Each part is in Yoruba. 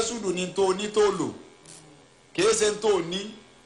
tàwásùdù ní tó ní tó lò kìí ṣe tó ní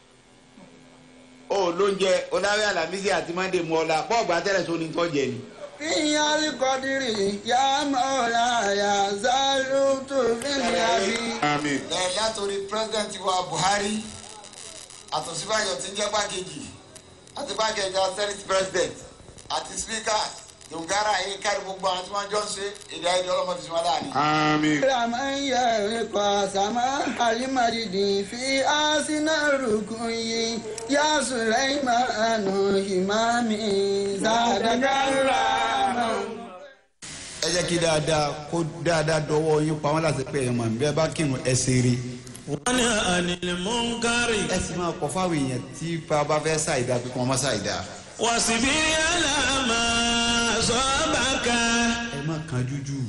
ó lóúnjẹ ọláwé alámísì àti mọ́ndé mu ọ̀la bọ́ọ̀gbù àtẹ̀rẹ̀ tó ní tọ́jẹ ni. في القدر يا مولاي زالت في اليمين àmín. lẹ́yìn látòrí president wa buhari àtòsíbáyọ̀ tí ń jẹ́ pàkejì àti pàkejì senate president àti speaker dongara yìí kárí gbogbo àwọn tí wọ́n jọ ń ṣe èdè ayédè ọlọ́mọ fi sinmi láàrin. àmín. من يرق سماح المجد في آسن الركن يا سليمان إمامي زادك الرحمن ẹ jẹ́ kí dáadáa kó dáadáa dọwọ́ yín pa wọ́n láti pẹ́ ẹ̀ mọ̀ bí ẹ bá kírun ẹ ṣeré. wọ́n àní mọ́ńkárì ẹ sì máa kọ fáwọn èèyàn tí bá bá fẹ́ ṣàìdá pé kí wọ́n má ṣàìdá. wàsíbírí àlàmà sọ́bàkà. ẹ má kan jújù.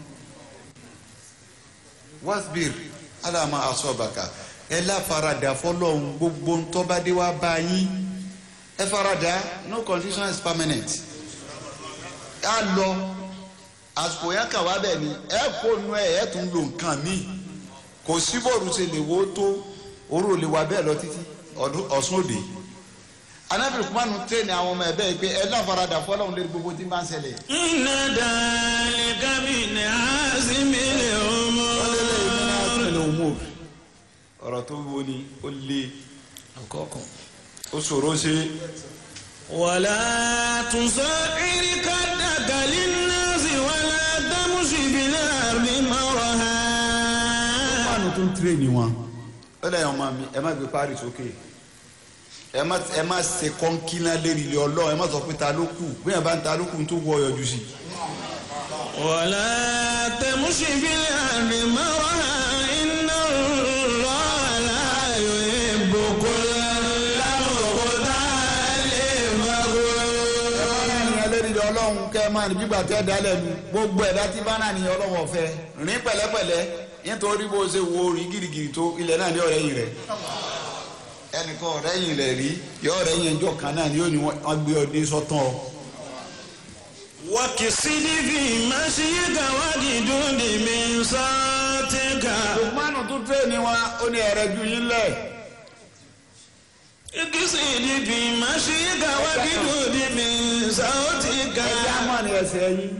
wasbir alama asọ́bàkà ẹ láfaradà fọlọ́hún gbogbo ntọ́badé wa bá yín ẹ faradà no condition is permanent. a lọ àsìkò yẹn kà wá bẹ́ẹ̀ ni ẹ kó nu ẹ ẹ tún lo nǹkan míì kò sí bọ́ọ̀lù ṣe lè wo tó oró lè wà bẹ́ẹ̀ lọ títí ọdún ọ̀sùn òde anábìrì kumanu tẹ́ni àwọn ọmọ ẹ bẹ́ẹ̀ pé ẹ láfaradà fọlọ́hún lórí gbogbo tí ń bá ń ṣẹlẹ̀. iná dàlí kábìnì àásìmílẹ̀ ọmọ. ọlọ́lẹ̀ umur ọ̀rọ̀ tó wo ni ó lé ó ṣòro ṣe wàlá tùsọ ìrìkà dàgàlí nàásì wàlá dàmúsì bìlẹ̀ àrùbí mọ́rọ̀ ha. kumanu tó ń tirẹ̀ ni wọn. ó lẹ́yìn ọmọ mi ẹ má gbé parí sókè ẹ má ẹ má ṣe kọ́ńkínná lérí ilé ọlọ́run ẹ má sọ pé ta ló kù bí yẹn bá ń ta ló kù tó wọ ọyọjú sí i. wàlá tẹ̀músì bìlẹ̀ àrùbí mọ́rọ̀ ha iná lọ́ọ̀lá yóò bòkó lámòkúta lè fagbó. ènìyàn lérí ilé ọlọ́run kẹ́ ẹ máa ní gbígbà tẹ́ da lẹ́nu gbogbo ẹ̀dá tí bá náà ní ọlọ́run ọ̀fẹ́ rìn pẹ̀lẹ́pẹ̀lẹ́ nítorí bó ṣe wo orí girigiri tó ilẹ̀ náà ní ọ̀rẹ́ yìí rẹ̀ ẹnìkan ọ̀rẹ́ yìí rẹ̀ rí yọ ọ̀rẹ́ yìí ẹjọ́ kan náà ni yóò ní wọ́n gbé ọdẹ sọ́tàn ọ. wakisidi fi masiyika wajidudi min satika. lukmanu tún tẹ́ ni wọn ó ní ẹ̀rẹ́ ju yín lẹ̀. ikisidi fi masiyika wajidudi min satika. ẹjẹ́ àmọ́ ni ẹsẹ̀ yín.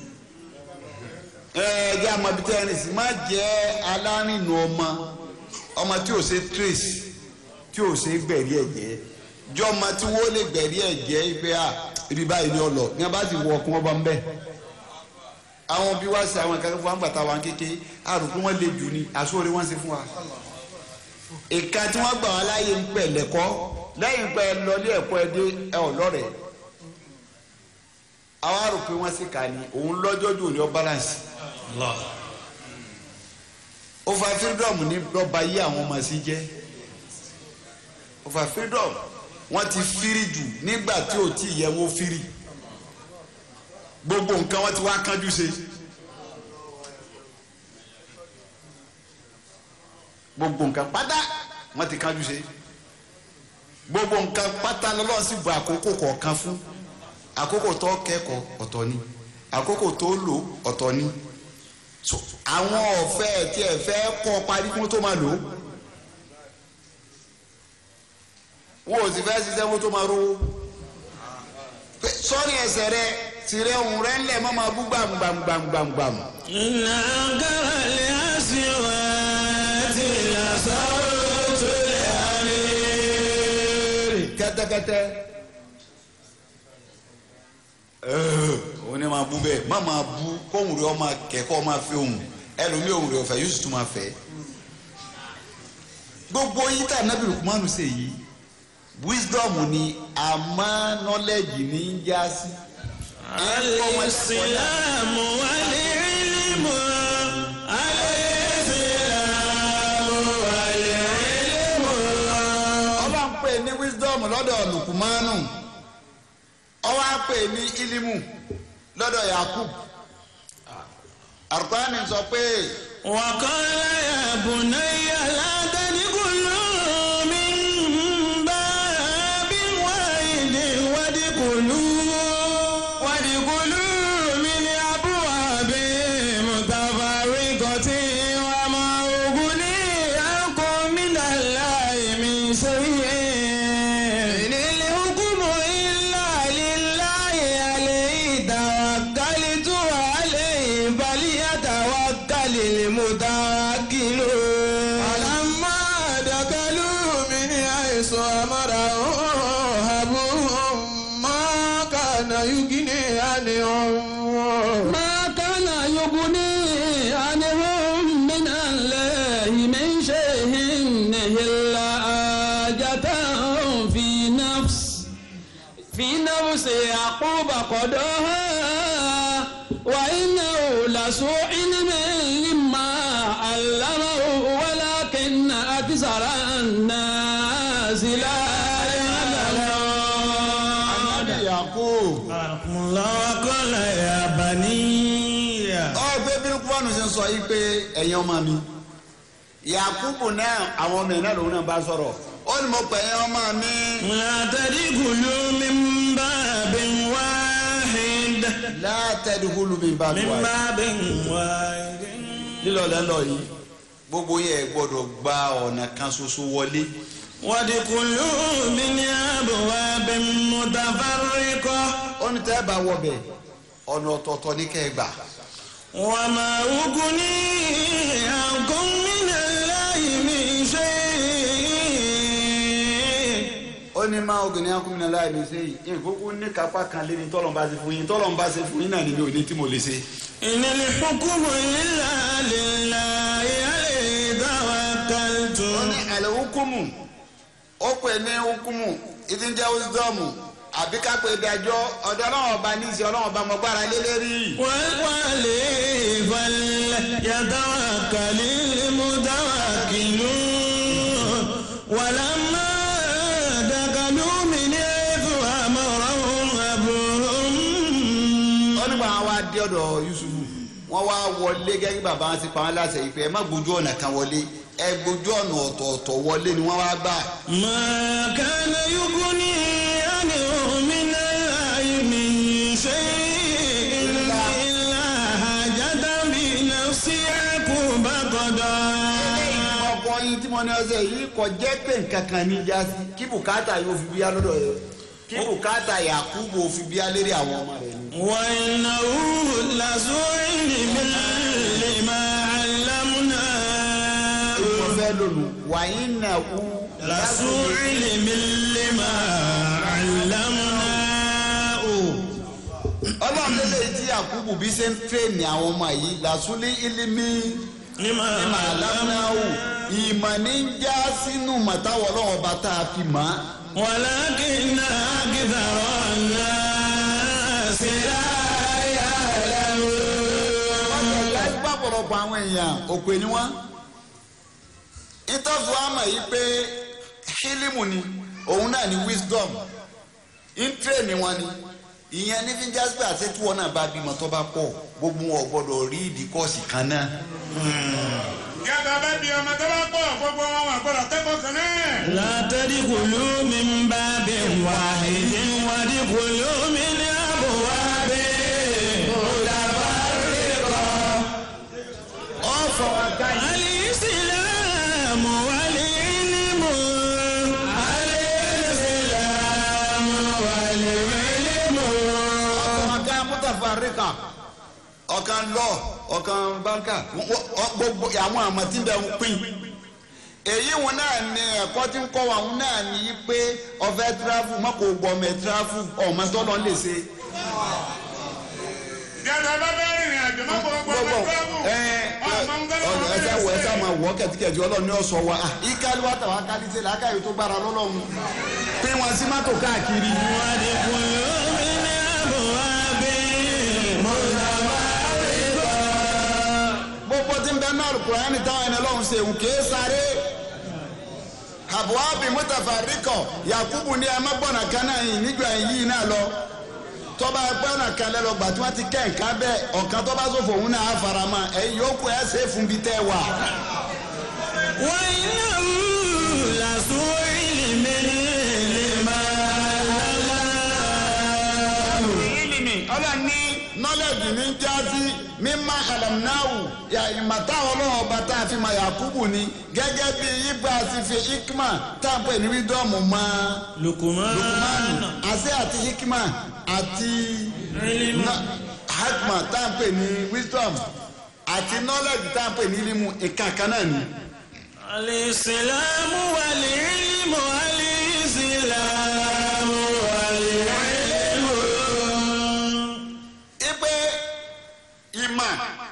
ẹjẹ́ àmọ́ bí tẹ́ ẹni sì má jẹ́ alárìnà ọmọ ọmọ tí ò ṣe trace tí ò ṣe gbẹ̀rí ẹ̀jẹ̀ jọ ọmọ tí wọ́n lè gbẹ̀rí ẹ̀jẹ̀ ipe à ibi báyìí ni ọ lọ ní a bá ti wọ ọkùnrin ọba ń bẹ̀. àwọn bí wá sí àwọn ìkàkẹ́ fún wa ń gbàtà wa kéke àrùkú wọn lè jù ní àsóore wọn ṣe fún wa. ìka tí wọ́n gbà wá láàyè ń pẹ̀ lẹ́kọ́ lẹ́yìn pẹ́ lọlé ẹ̀kọ́ ẹ dé ẹ ọ̀ lọ́rẹ̀ẹ́ àwọn àrò pé wọ́n sì kà ní òun lọ́jọ́ jù ní ọ balance. over freedom ní lọ́ba yí àwọn ọmọ sí jẹ́ over freedom wọ́n ti firi jù nígbà tí ò tí yẹ wọ́n firi gbogbo nǹkan wọ́n ti wá kánjú ṣe gbogbo nǹkan pátá wọ́n ti kánjú ṣe gbogbo nǹkan pátá lọ́lọ́run sì bu àkókò kọ̀ọ̀kan fún àkókò tó kẹ́kọ̀ọ́ ọ̀tọ̀ ni àkókò tó lò ọ̀tọ̀ ni so àwọn ọ̀fẹ́ tí ẹ fẹ́ kọ́ parí kún tó máa lò ó wọn ò sì fẹ́ ṣiṣẹ́ kó tó máa rówó Pé sọ́ọ́nì ẹsẹ̀ rẹ tìrẹ ohun rẹ ńlẹ̀ mọ́ máa bú gbàmgbàmgbàmgbàm. iná kára lè àṣìwà tí làṣàrò tó lè àlè. kẹ́tẹ́kẹ́tẹ́ ẹ̀ẹ́ òun ni máa bú bẹ́ẹ̀ má máa bú kóhùn rẹ ọmọ kẹ́kọ̀ọ́ máa fi ohùn ẹlòmíì ohùn rẹ ọ̀fẹ́ yóò sì tún máa fẹ́ gbogbo yìí tá nábì Lukmanu ṣe yìí wisdom ni àmọ́ knowledge ní í já sí. الإسلام والعلم الإسلام والعلم ọba ń pè ní wisdom lọ́dọ̀ Lukumanu ọba ń pè ní ilimu lọ́dọ̀ Yakub Al-Qur'ani sọ pé وقال يا بني لا تدخل من باب واحد وادخلوا وادخلوا من أبواب متفرقة وما أغني فقدها وإنه لسوء علم لما علمه ولكن أكثر الناس لا يعلمون Yakub. الله وقال يا بني ọgbẹ́ bí kúbọ̀nù ṣe ń sọ yìí pé ẹ̀yin ọmọ mi Yakubu náà àwọn ọmọ ẹ̀ náà lòun náà bá sọ̀rọ̀ ó ní mo pè ẹ̀yin ọmọ mi لا تدخلوا من باب واحد látẹ̀dúkúlù mi bá من tó wáyé باب واحد lílọ lẹ́lọ yìí gbogbo yẹn gbọ́dọ̀ gba ọ̀nà kan ṣoṣo wọlé وادخلوا من أبواب متفرقة ó ní tẹ́ bá wọbẹ̀ ọ̀nà ọ̀tọ̀ọ̀tọ̀ ní kẹ́ ẹ gbà وما أغني عنكم من الله من شيء ó ní máa obìnrin akúnmínà láì ní ṣe yìí ìkókó ní kápá kan lé ní tọ́lọ́mbà ṣe fún yín tọ́lọ́mbà ṣe fún yín náà níbi òní tí mo lè ṣe. إن الحكم إلا لله عليه توكلت ó ní àlẹ́ hukumu ó pè ní hukumu ìdí ń jẹ́ wisdọ́ọ̀mù àbí ká pè dájọ́ ọ̀dọ̀ ọlọ́run ọba ní ìṣe ọlọ́run ọba mọ̀ gbára lé lérí. وعليه فليتوكل المتوكلون ولما دخلوا من حيث أمرهم أبوهم ó nígbà wọn wá dé ọ̀dọ̀ yusufu wọ́n wá wọlé gẹ́gẹ́ bí bàbá wọn ti pa wọn láṣẹ ìpè ẹ má gbójú ọ̀nà kan wọlé ẹ gbójú ọ̀nà ọ̀tọ̀ọ̀tọ̀ wọlé ni wọ́n wá gbà. ما كان يغني عنهم من الله من شيء إلا حاجة بنفس يعقوب قضاها ọkọ yín tí mo ní ọsẹ yìí kò jẹ́ pé nǹkan kan ní jásí kí bùkátà yóò fi bíyá lọ́dọ̀ yẹn kí bùkátà yakubu ò fi bíyá lérí àwọn ọmọ rẹ̀ ni. وإنه لذو علم لما علمناه mo fẹ́ lónìí wàyí nà kú. لذو علم لما علمناه ọlọ́run lélẹ̀ tí yakubu bí ṣe ń tírèèni àwọn ọmọ yìí làṣúlẹ̀ ilimi لما ìmọ̀ alámúnáwò ìmọ̀ ní ń já sínú màtáwọ̀ ọlọ́run ọba tá a fi mọ̀ á. ولكن أكثر الناس لا يعلمون ọ̀gá ìgbà pọ̀lọpọ̀ àwọn èèyàn òpè ni wọ́n. ìtọ́fù àmọ̀ yìí pé hílímù ni òun náà ni wisdom intre ni wọ́n ni ìyẹn ní fi jásípé àti tí wọn náà bá bímọ tó bá pọ̀ gbogbo wọn ò gbọ́dọ̀ rí ìdí kọ́ọ̀sì kan náà. Gẹ́gẹ́ bá bí ọmọ tó bá pọ̀ gbogbo wọn wà gbọ́dọ̀ kẹ́kọ̀ọ́ kan náà. لا تدخلوا من باب واحد وادخلوا من أبواب ọ̀fọ̀ ọ̀gá yìí. الإسلام والعلم الإسلام والعلم ọ̀kan mutafarika ọ̀kan lọ ọ̀kan banka wọ́n- ọ- gbogbo àwọn àmọ́ tí ń bẹ ń pín èyí wọn náà ní ẹ̀kọ́ tí ń kọ́ wa wọn náà ní í pé ọ̀fẹ́ tíráfù má kò gbọ́ ọmọ ẹ̀ tíráfù ọmọ tọ́lọ́ lè ṣe. Gẹ́gẹ́ bá bẹ́ẹ̀ rìnrìn àjò má gbogbo ọmọ gbogbo ìgbàgbọ́. ẹ Ọmọ ń gbọ́dọ̀ ọ̀dọ̀ ẹsẹ̀ wọ ẹsẹ̀ máa wọ̀ kẹ̀tíkẹ̀tì ọlọ́run ní ọ̀sọ̀ wa ìkàlù wa tàwa kálí ṣe làákàyè tó gbára lọ́lọ́run pín wọn sí mọ́tò káàkiri. وادخلوا من أبواب gbogbo tí ń bẹ náà kùránì táwọn ẹni ọlọ́run ṣe òun kìí sáré àbúhábì mutafarikọ yakubu ní ẹ má gbọ́nà kan náà yìí níjọ yìí náà lọ tọ́ba gbọ́nà kan lẹ́ lọ gbà tí wọ́n ti kẹ́ nǹkan bẹ́ẹ̀ ọ̀kan tọ́ba sọ̀fọ̀ òun náà á fara mọ́ ẹ yòókù ẹ ṣe é fún bí tẹ́ wà. وإنه لذو علم لما علمناه ìlìmì ọlọ́ni nọ́lẹ́jì ní jáde mímá àlàmnáwù ìmọ̀tá ọlọ́run ọba tá a fi mọ yakubu ni gẹ́gẹ́ bí ibà ti fi hikma tá a pè ní wídọ́ọ̀mù mọ́ لقمان lukumanu àṣẹ àti hikma àti علم na- hikma tá a pè ní wisdom àti knowledge tá a pè ní ilimu ìkàkà náà ni. الإسلام والعلم الإسلام والعلم ipe ìmọ̀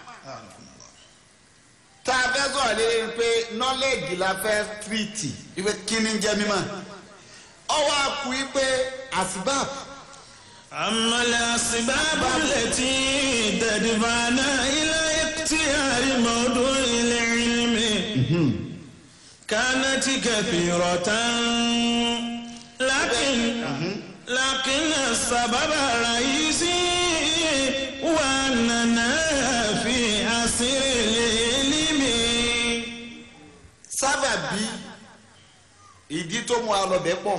tá a fẹ́ sọ̀rọ̀ lé pé knowledge la fẹ́ tírìtì ipe kí ni ń jẹ́ mímọ̀ ọwọ́ àkú ipe asibab أما الأسباب التي تدفعنا إلى اختيار موضوع العلم كانت كثيرة لكن لكن السبب الرئيسي هو أننا في عصر العلم sábàbí ìdí tó mú alọbẹ pọ̀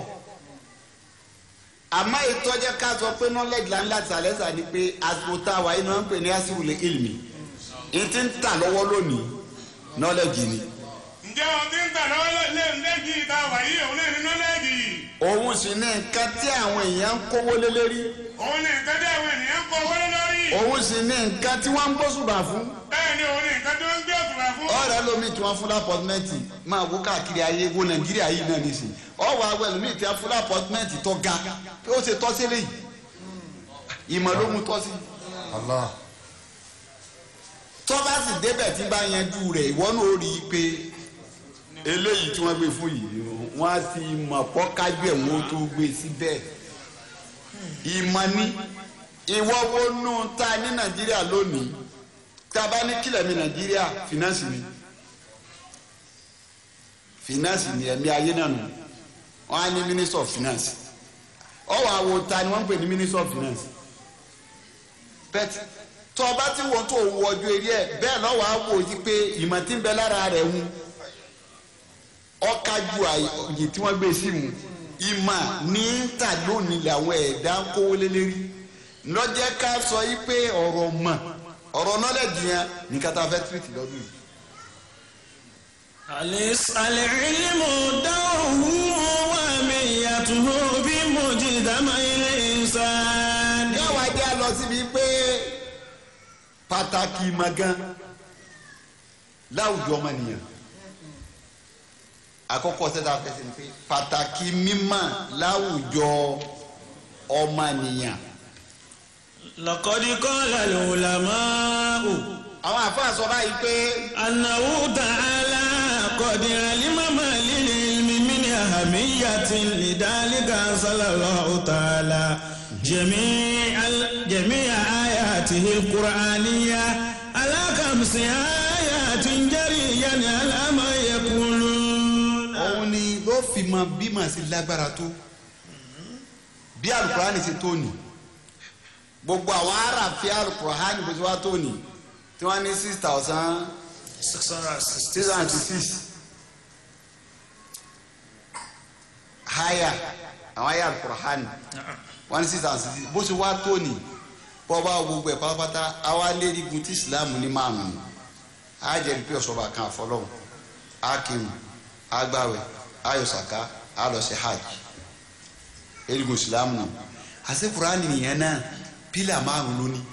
àmọ́ ìtọ́jẹ́ ká sọ pé knowledge la ń láti sàlẹ́sà ni pé àsìkò tá a wà yìí náà ń pè ní àsìwòlè ilmi ìtí ń tà lọ́wọ́ lónìí knowledge ni ǹjẹ́ wọn ti ń tà lọ́wọ́ lé lẹ́jì ìta wàyí òun náà ní nọ́lẹ́jì òun sì ní nǹkan tí àwọn èèyàn ń kówó lé lérí òun ní nǹkan tí àwọn ènìyàn ń kọ wọlé lórí òun sì ní nǹkan tí wọ́n ń gbósùbà fún bẹ́ẹ̀ ni òun ní nǹkan tí wọ́n ń gbé òtùbà fún. ọ̀rẹ́ lomi tí wọ́n fún lápọ́tímẹ́ǹtì máa wó káàkiri ayé wo nàìjíríà yìí náà nìsín ọ̀wọ́ awẹ́ lomi tí wọ́n fún lápọ́tímẹ́ǹtì tó ga pé ó ṣe tọ́ sílẹ̀ yìí ìmọ̀ ló mú tọ́ sí. tọ́ba sì débẹ̀ tí bá yanjú rẹ̀ ìwọ náà ó rí i pé eléyìí tí wọ́n gbé fún yìí wọ́n á ti mọ̀ pọ́ kájú ẹ̀ wọ́n tó gbé síbẹ̀ ìmọ̀ ni ìwọ wo nù ta ní nàìjíríà lónìí tá a bá ní kílẹ̀ mi nàìjíríà finance ni finance ni ẹ̀mí ayé náà nù wọ́n á ní minister of finance ọwọ́ àwo ta ni wọ́n ń pè ní minister of finance bẹ́ẹ̀ tó o bá ti wọ́n tó o wọ ọjọ́ eré ẹ̀ bẹ́ẹ̀ lọ́wọ́ á wò yí pé ìmọ̀ tí ń bẹ lára rẹ̀ ń ọ̀ka ju àyè tí wọ́n gbé sí mu ìmọ̀ ní ta lónìí làwọn ẹ̀dá ń kówó lé lérí lọ́jẹ́ ká sọ yí pé ọ̀rọ̀ mọ̀ ọ̀rọ̀ nọ́lẹ̀dì yẹn ní kátà fẹ́ tìrìtì lọ́dún yìí. أليس العلم دوره وميته بمجتمع الإنسان yàwá jẹ́ lọ síbi pé pàtàkì magan láwùjọ ọmọnìyàn àkọ́kọ́ sẹ́ta fẹsẹ̀ ní pé pàtàkì mímọ̀ láwùjọ ọmọnìyàn. لقد قال العلماء àwọn àfáà sọ báyìí pé أنه تعالى قد علم ما للعلم من أهمية لذلك أنزل الله تعالى جميع جميع آياته القرآنية على خمس آيات جريا على ما يقولون òun ni ló fi mọ bí màá sí lágbára tó bí alukurani ṣe tó nì gbogbo àwọn aráàfin alukurani bó ṣe wá tó nì tí wọ́n ní six thousand six hundred six haya àwọn aya alukurani wọ́n ní six thousand six bó ṣe wá tó nì bọ́ bá gbogbo ẹ̀ pátápátá àwa lérigun tí ìsìlámù ní márùn-ún á jẹ́rìí pé ọ̀ṣọ́ba kan àfọlọ́hún á kírun á gbàwẹ̀ á yọ sàká á lọ sí hajj erigun ìsìlámù náà àti kurani nìyẹn náà pílà márùn lónìí.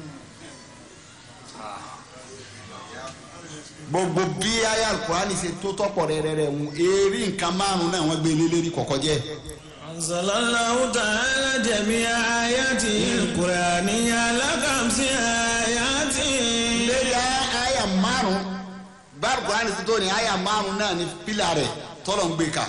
gbogbo bí ayé alukurani ṣe tó tọ́pọ̀ rẹ́rẹ́rẹ́ ń eré nǹkan márùn náà wọ́n gbé lélẹ́rí kọ̀kọ́ jẹ́. أنزل الله تعالى جميع آياته القرآنية على خمس آيات lérí ayé márùn bá alukurani ṣe tó ní ayé márùn náà ní pílà rẹ̀ tọ́lọ̀ ń gbé ka.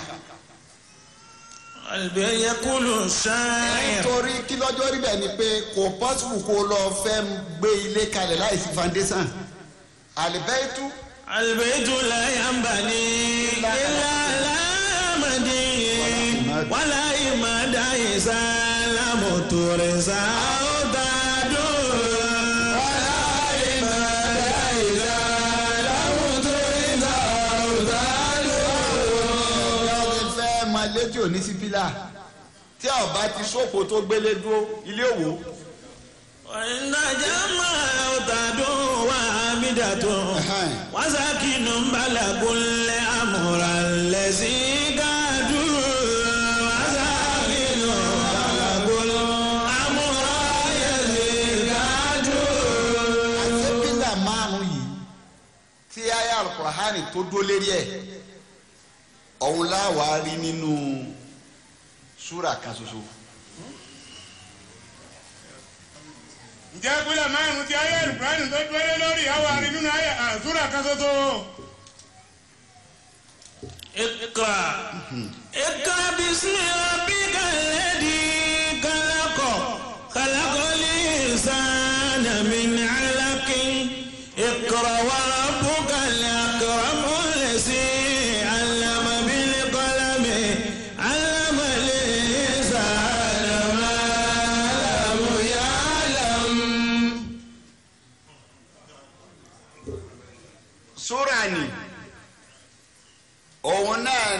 البي يقول الشاعر nítorí kí lọ́jọ́ rí bẹ́ẹ̀ ni pé kò pọ́sibù kó lọ fẹ́ gbé ilé kalẹ̀ láì sí foundation àlìbẹ́ẹ̀tù البيت لا ينبني إلا على مدين ولا إماد إذا لم ترزا أودادو ولا إماد إذا لم ترزا أودادو ọ̀rọ̀ fẹ́ máa létí òní sí pílà tí a ò bá ti sóko tó gbélé dúró ilé òwò وإن جمع أودادو وعامدة وساكن بلغ الأمر الذي قادوا وساكن بلغ الأمر الذي قادوا àti pílà márùn yìí tí ayé alukurahani tó dó lérí ẹ̀ ọ̀hún láwàá rí nínú súrà kan ṣoṣo. ǹjẹ́ pílẹ̀ márùn-ún ti ayé ìbúránì tó dúró lórí àwọn àrí nínú ayé àzúrà kan ṣoṣo. اقرأ اقرأ باسم ربك الذي خلق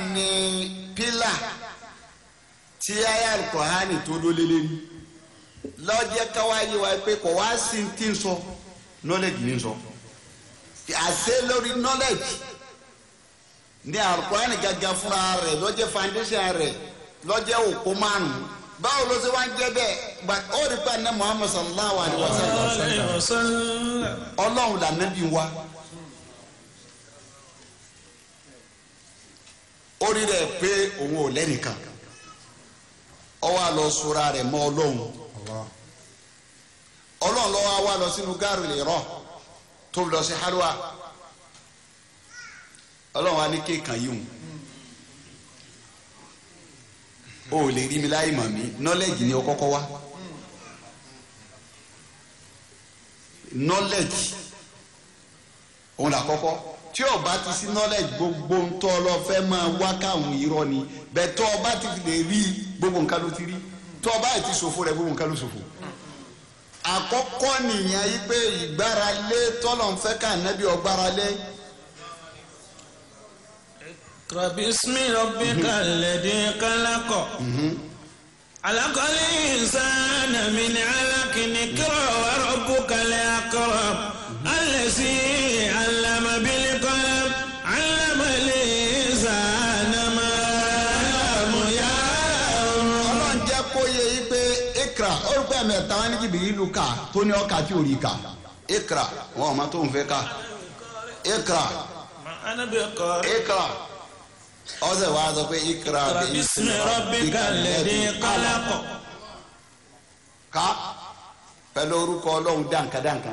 ni pílà tí aya alukur'ani tó dólé lérí lọ́jẹ́ káwáyé wa pé kò wá sí ti ń sọ knowledge ní sọ àṣẹ lórí knowledge ní alukur'ani gàgà fúnra rẹ̀ lọ́jẹ́ foundation rẹ̀ lọ́jẹ́ òkú márùn báwo ló ṣe wá ń jẹ́ bẹ́ẹ̀ gba ó rí pa ní muhammad sallallahu alayhi wa sallam alayhi wa sallam. ọlọ́run là nàbí wa ó rí rẹ̀ pé òun ò lẹ́nìkan ó wá lọ sora rẹ̀ mọ́ ọlọ́run ọlọ́run lọ́wọ́ wa lọ sínú gáàrú lè rọ̀ tó lọ sí halwa ọlọ́run wa ní kéèkàn yìí hùn o ò lè rí mi láì mọ̀ mí knowledge ni o kọ́kọ́ wá knowledge òun là kọ́kọ́ tí o bá ti sí knowledge gbogbo ntọ́ lọ fẹ́ máa wá káwọn irọ́ ni bẹ́ẹ̀ tọ́ ọ bá ti lè rí gbogbo nǹkan ló ti rí tọ́ ọ bá ti ṣòfò rẹ̀ gbogbo nǹkan ló ṣòfò àkọ́kọ́ nìyẹn yí pé ìgbáralé tọ́lọ̀ ń fẹ́ ká nẹ́bí ọgbáralé اقرأ باسم ربك الذي خلق خلق الإنسان من علق اقرأ وربك الأكرم الذي علم بالقلم علم الإنسان ما لم يعلم ọlọ́run jẹ́ kó yẹ yí pé ikra orúkọ ẹ̀mí ẹ̀ta wọn ní jìbìrì ìlú ká tó ní ọkà tí ò rí ká ikra wọn ò mọ tó ń fẹ́ ká ikra ما أنا بقارئ ikra ọsẹ wa sọ pé ikra اقرأ باسم ربك الذي خلق ká pẹ̀lú orúkọ ọlọ́run dáǹkàdáǹkà.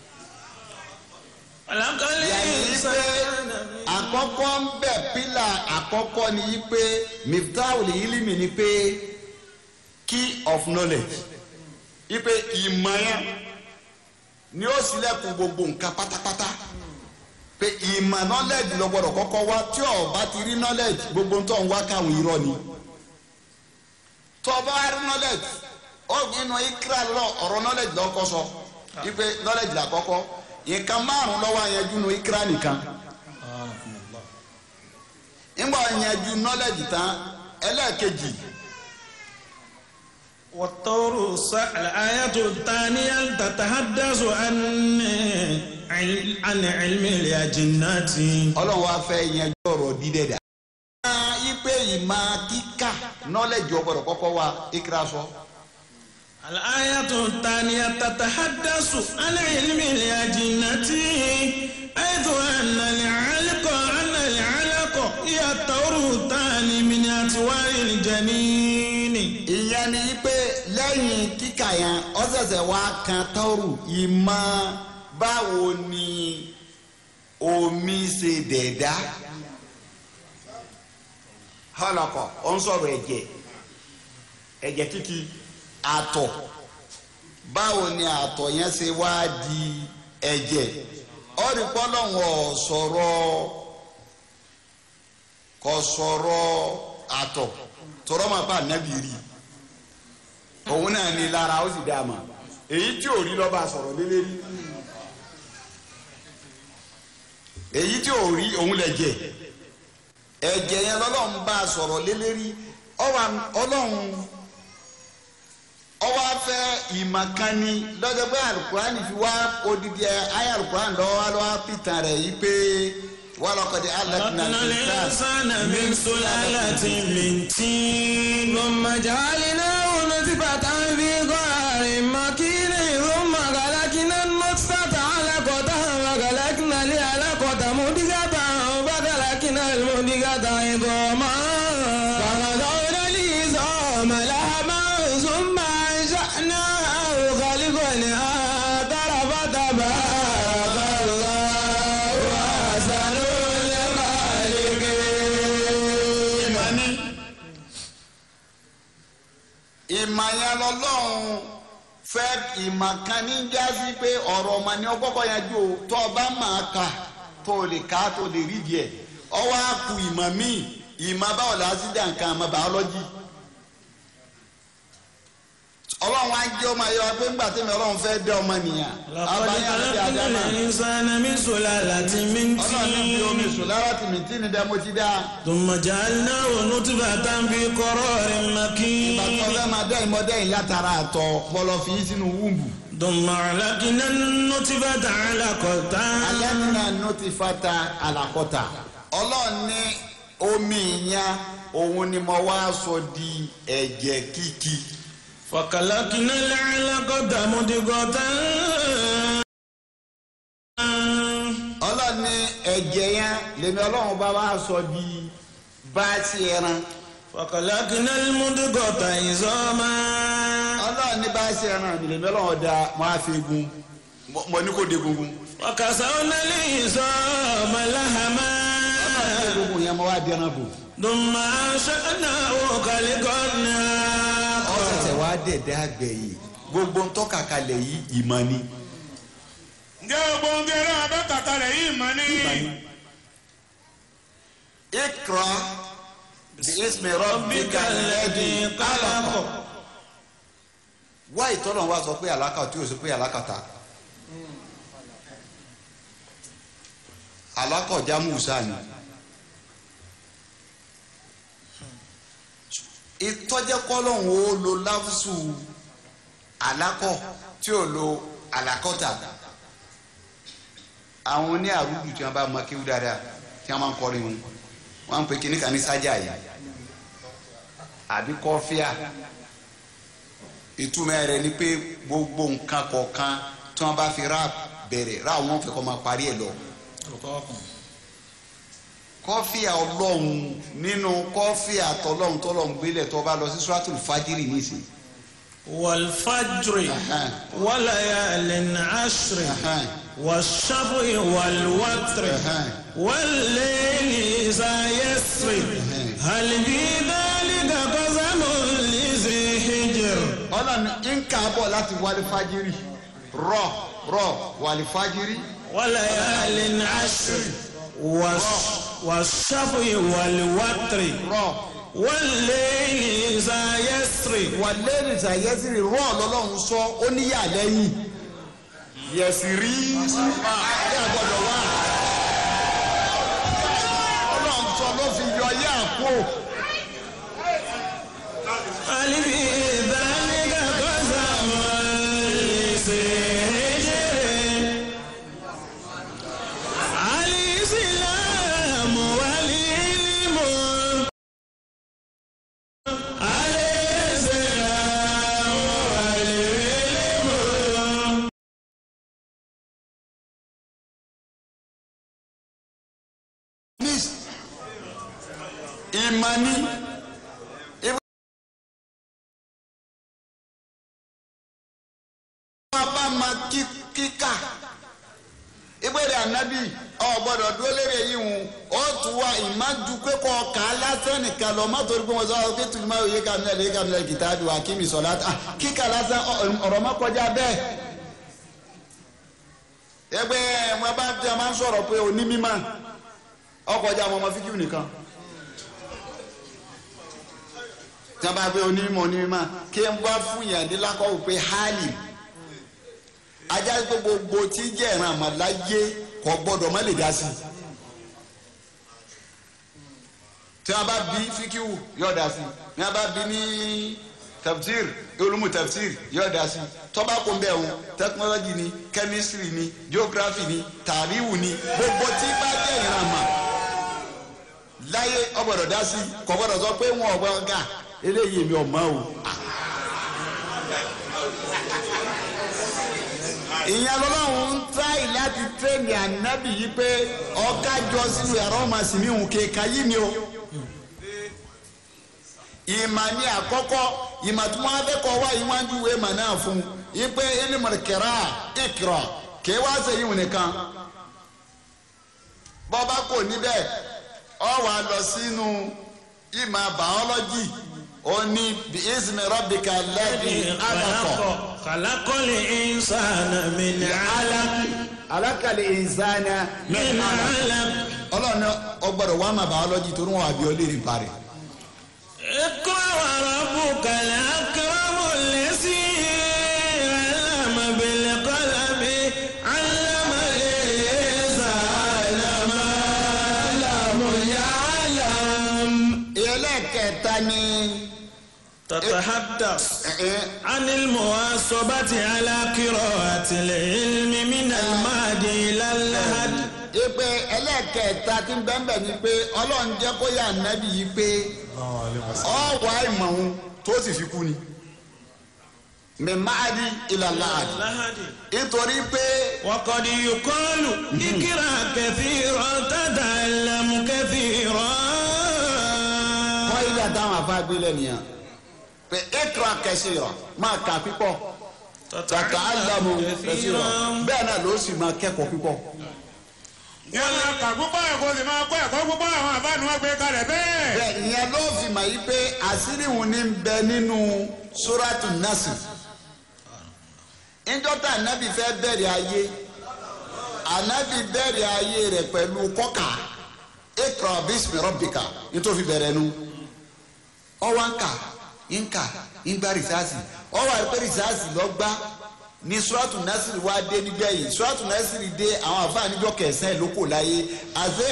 خلق yàrá yìí pé الإنسان àkọ́kọ́ ń bẹ̀ pílà àkọ́kọ́ ni yìí pé miftahul ilimi ni pé key of knowledge yìí pé ìmọ̀ yẹn ni ó ṣílẹ̀kùn gbogbo nǹkan pátápátá pé ìmọ̀ knowledge ló gbọ́dọ̀ kọ́kọ́ wá tí o bá ti rí knowledge gbogbo ń tọ́ ń wá káwọn irọ́ ni tó o bá rí knowledge ó nínú ikra lọ ọ̀rọ̀ knowledge lọ́kọ́ sọ yìí pé knowledge là kọ́kọ́ nǹkan márùn-ún lọ́wọ́ àyànjú nu ikra nìkan ńgbà yanjú knowledge tán ẹlẹ́ẹ̀kejì والطور الص- الآية الثانية تتحدث عن عن علم الأجنة ọlọ́run wa fẹ́ yanjú ọ̀rọ̀ dídẹ̀ dà. ipe ìmọ̀ kíkà knowledge ọgbọ́dọ̀ kọ́kọ́ wa ikra sọ. الآية الثانية تتحدث عن علم الأجنة حيث أن العلق أن العلق هي الطور الثاني من أطوار الجنين ìyẹn ni pé lẹ́yìn kíkà yẹn ọ̀sẹ̀sẹ̀ wa kan tọ́rù ìmọ̀ báwo ni omi ṣe dẹ̀dá. họlọkọ ó ń sọ̀rọ̀ ẹ̀jẹ̀ ẹ̀jẹ̀ kíkì àtọ̀ báwo ni àtọ̀ yẹn ṣe wá di ẹ̀jẹ̀ ọ̀rì pọ́lọ́wọ̀n sọ̀rọ̀ kò sọ̀rọ̀ àtọ̀ tọrọ máa bá ànábì rí òun náà ní lára ó sì dá a mọ̀ èyí tí ò rí lọ́ba sọ̀rọ̀ lélẹ́rí èyí tí ò rí òun lẹ̀ jẹ́ ẹ̀jẹ̀ yẹn lọ́lọ́run bá a sọ̀rọ̀ lélẹ́rí ọlọ́run ọwọ́ afẹ́ ìmọ̀kánni lọ́jọ́ pé alukurani fi wá odidi ayé alukurani lọ́wọ́ lọ́wọ́ pìtàn rẹ̀ yìí pé wà lọ́kọ̀dé alákìnnà خلقنا الإنسان من سلالة من طين ثم جعلناه نطفة في قرار مكين ثم خلقنا النطفة علقة وخلقنا العلقة مضغة فخلقنا المضغة عظاما فغدونا العظام لحما ثم أنشأناه خلقا آخر فتبارك الله أحسن الخالقين ìmọ̀ni ìmọ̀ yẹn lọ́lọ́run fẹ́ ìmọ̀ kan ní jásí pé ọ̀rọ̀ ọmọ ni ọgbọ́kọ̀ yẹn jò tó o bá máa kà tó o lè ká tó o lè rí díẹ̀ ọwọ́ á ku ìmọ̀ míì ìmọ̀ báwo la sí dà nǹkan àmọ́ bàọ́lọ́jì ọlọ́run á jẹ́ ọmọ ayọ̀ pé ńgbà tẹ́mi ọlọ́run fẹ́ dẹ́ ọmọ nìyàn لقد abayé àti خلقنا àdámà الإنسان من سلالة من ọlọ́run ní fi omi طين sùn lára tìmí tí ni dá mo ti dá ثم جعلناه نطفة في قرار ìgbà مكين tí wọ́n fẹ́ máa dẹ́ ìmọ̀dẹ́ yìí látara àtọ̀ bọ́lọ̀ fi yín sínú wúmbù ثم علقنا النطفة علقة alẹ́nìnà notifata alakọta ọlọ́run ní omi ìyẹn òun ni mo wá sọ di ẹ̀jẹ̀ kíkì فخلقنا العلقة مضغة ọlọ́run ní ẹ̀jẹ̀ yẹn lèmi ọlọ́run bá wá sọ di báàsì ẹran فخلقنا المضغة عظاما ọlọ́run ní báàsì ẹran mi lèmi ọlọ́run da mo á fi gun mo- mo ní kó de gungun وكسونا العظام لحما ọlọ́run ní gungun yẹn mo wá di ẹran bò ثم أنشأناه خلقا ọ̀sẹ̀sẹ̀ آخر wá dẹ̀dẹ̀ àgbẹ̀ yìí gbogbo ń tọ́ka kalẹ̀ yìí ìmọ̀ ni ǹjẹ́ gbogbo ohun tí ẹran abẹ́ kàtà rẹ̀ yìí mọ̀ ní. ikra bí ismi rabbika alladhi khalaqa wá ìtọ́nà wa sọ pé àlákà tí o sọ pé àlákàtà alákọ̀já musa ni ìtọ́jẹ́kọ́lọ́hún ó lo láfùsù alákọ̀ tí ò lo alákọ̀tà àwọn oní àrùdù tí wọn bá mọ kéwú dáadáa tí wọn máa ń kọrin wọn wọn ń pe kíní kan ní sájà yìí àbí kọfíà ìtumọ̀ rẹ̀ ni pé gbogbo nǹkan kọ̀ọ̀kan tí wọn bá fi rap bẹ̀rẹ̀ rap wọn fẹ́ kọ́ máa parí ẹ̀ lọ kọfíà ọlọ́run nínú kọfíà tọlọ́run tọlọ́run gbélé tó bá lọ sí suratul fajiri nísìnyí والفجر Ẹhẹ́n. وليال عشر Ẹhẹ́n. والشفع والوتر Ẹhẹ́n. والليل إذا يسر هل في ذلك قسم لذي حجر ọlọ́run ń kà á bọ̀ láti wálé fajiri rọ rọ wálé fajiri وليال عشر والش- والشفع والوتر rọ والليل إذا يسر wàlẹ́ nìta yẹsìrì rọ lọ́lọ́run sọ ó níyà lẹ́yìn yẹsìrì yà gbọ́dọ̀ wá ọlọ́run sọ ló fi yọ yá àpò هل في ذلك قسم لذي حجر الإسلام والعلم الإسلام والعلم miss ìmọ̀ni ìwọ bá ma kí- kíkà ìgbèrè ànábì ọ gbọ́dọ̀ dúró lérè yìí hùn ó tún wá ìmájú pé kọ ọkà lásán nìkan lọ má torí pé wọn sọ ọ pé tùdú máa yé kàmílẹ lè kàmílẹ kìtàbí wa kí mi sọ láti ah, kíkà lásán ọ- ọ̀rọ̀ má kọjá bẹ́ẹ̀ ẹgbẹ́ wọn bá tí a máa ń sọ̀rọ̀ pé òní mímọ́ ọkọjá àwọn ọmọ fíkìú nìkan tí wọn bá gbé onímọ̀ onímọ̀ kí n bá fún yàn ní lákọ̀ọ́ pé hálì ajá pé gbogbo tí jẹ́ ìran àmàláyé kò gbọ́dọ̀ má lè dá sí i tí wọn bá bí fíkìú yóò dá sí i tí wọn bá bí ní tafsir olùmú tafsir yóò dá sí i tọ́ba kò ń bẹ̀ wọn tẹkinọ́lọ́jì ni kẹ́mísírì ni geography ni tàríwù ni gbogbo tí bá jẹ́ ìran àmà láyé ọgbọ́dọ̀ dá sí kò gbọ́dọ̀ sọ pé wọn ọgbọ ọgá eléyìí mi ò mọ̀ o. ìyẹn lọ́lọ́run ń táì láti tẹ́ẹ̀nì ànábì yìí pé ọ̀gá jọ sínú yàrá ọmọ sì ní òun kéka yìí ni o. ìmà ní àkọ́kọ́ ìmà tí wọ́n á fẹ́ kọ́ wá ìwájú ìwé ìmà náà fún un yìí pé ẹnìmọ̀ kẹrà ìkìrọ̀ kí wá sẹ́yìn òun nìkan bọ́ba kò níbẹ̀ ọ wà lọ sínú ìmọ̀ bàọ́lọ́jì ó ní bí ismi rabbika alladhi alakọ̀ خلق الإنسان من علق alákàlẹ̀ ìsáná من علق ọlọ́run ọgbọ́dọ̀ wà má bàọ́lọ́jì torí wọn àbí ọlẹ́rì ń parẹ́ اقرأ وربك الأكرم الذي ẹlẹ́ẹ̀kẹta ni تتحدث ẹ, ẹ, عن المواصبة على قراءة العلم من المهد إلى اللحد ipe ẹlẹ́ẹ̀kẹta tí ń bẹ́ẹ̀ bẹ́ẹ̀ ni pé ọlọ́run jẹ́ kó yà nábì yìí pé ọ̀wá ìmọ̀ òun tó sì fi kú ni mímáàdì ìlàláàdì اللحد nítorí pé وقد يقال اقرأ كثيرا تتعلم كثيرا wọ́n ilé àtàwọn afáàgbélé nìyẹn pé ekra kẹsì rọ máa kà pípọ̀ tàkà álámù kẹsì rọ bẹ́ẹ̀ náà ló sì máa kẹ́kọ̀ọ́ pípọ̀ jẹ́ máa kà púpọ̀ ẹ̀kọ́ sì máa kọ́ ẹ̀kọ́ púpọ̀ àwọn àbánu wọn gbé kalẹ̀ bẹ́ẹ̀. bẹ́ẹ̀ ìyẹn ló fi mà yí pé àṣírí òun ní bẹ nínú suratu nasi ìjọta ànábì fẹ́ bẹ̀rẹ̀ ayé ànábì bẹ̀rẹ̀ ayé rẹ̀ pẹ̀lú kọ́kà ekra bismi rabbika nítorí bẹ̀rẹ̀ nu ọwọ́ nǹka nǹka nǹgbà rìsáàsì ọwọ́ àìpẹ́ rìsáàsì lọ́gbà ní suratu nasiri wá dé nígbẹ̀yìn suratu nasiri dé àwọn àfáà níjọ́ kẹsàn-án ló kò láyé àzẹ́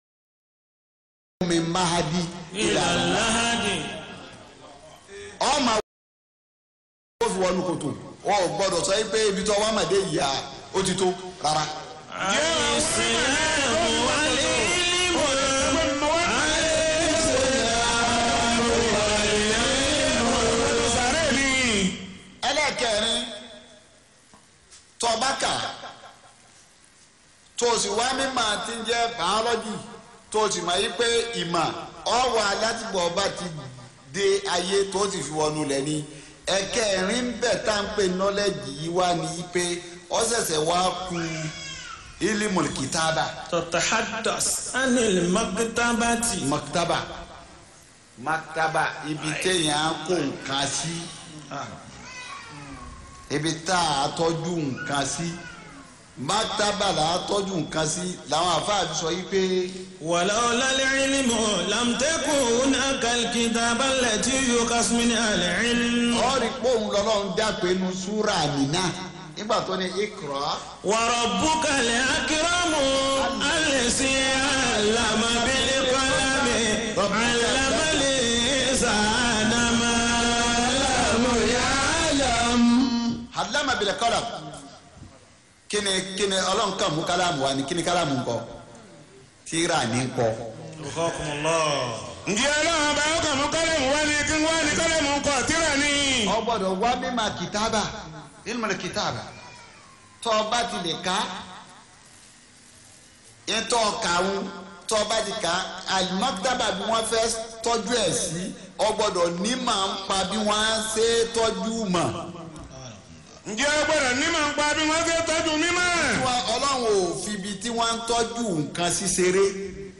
mi mahadi إلى اللحد ọmọ àwọn fi wọnú kòtò wọn ò gbọ́dọ̀ sọ pé ibi tó wà màdé yìí à ó ti tó rárá. الإسلام والعلم sàrẹ́ mi. ẹlẹ́kẹ̀rin tọ́bákà tó o sì wá mímọ̀ tí ń jẹ́ bàọ́lọ́jì tó o sì mọ̀ yí pé ìmọ̀ ọ̀wọ́ alátìgbọ̀ ọba ti dé ayé tó o sì fi wọnú lẹ̀ ni ẹ̀kẹrin ń bẹ̀ tá à ń pè nọ́lẹ́jì yìí wá ní yí pé ó ṣẹ̀ṣẹ̀ wá ku ilimul kitaba تتحدث عن المكتبة maktaba maktaba ibi téèyàn kó nǹkan sí ibi tá a tọ́jú nǹkan sí maktaba là á tọ́jú nǹkan sí làwọn afáàbí sọ yìí pé ولولا العلم لم تكن هناك الكتاب التي يقص منها العلم ọ̀rí pòun lọ́lọ́run dápẹ́ nu súrà nínà nígbà tó ní ikra وربك الأكرم الذي علم بالقلم علم الإنسان ما لم يعلم alama bil qalam kíni kíni ọlọ́run kàn mú kálámù wa ni kíni kálámù ń kọ tíra ní kọ وفقكم الله ǹjẹ́ ọlọ́run bá ọkàn mú kọ́lẹ́mù wá ní kí wọ́n ní kọ́lẹ́mù ń kọ́ tíra ni. ọ gbọ́dọ̀ wá mímà kìtàbà ilmul kìtàbà tó o bá ti lè ká ètò ọkàwọn tó o bá ti ká alimakitaba bí wọ́n fẹ́ tọ́jú ẹ̀ sí ọ gbọ́dọ̀ ní màá ń pa bí wọ́n á ṣe tọ́jú mọ̀ ǹjẹ́ ọ gbọ́dọ̀ ní màá ń pa bí wọ́n ṣe tọ́jú mímọ́. Wọ́n- ọlọ́run ò fibi tí wọ́n ń tọ́jú nǹkan sí ṣeré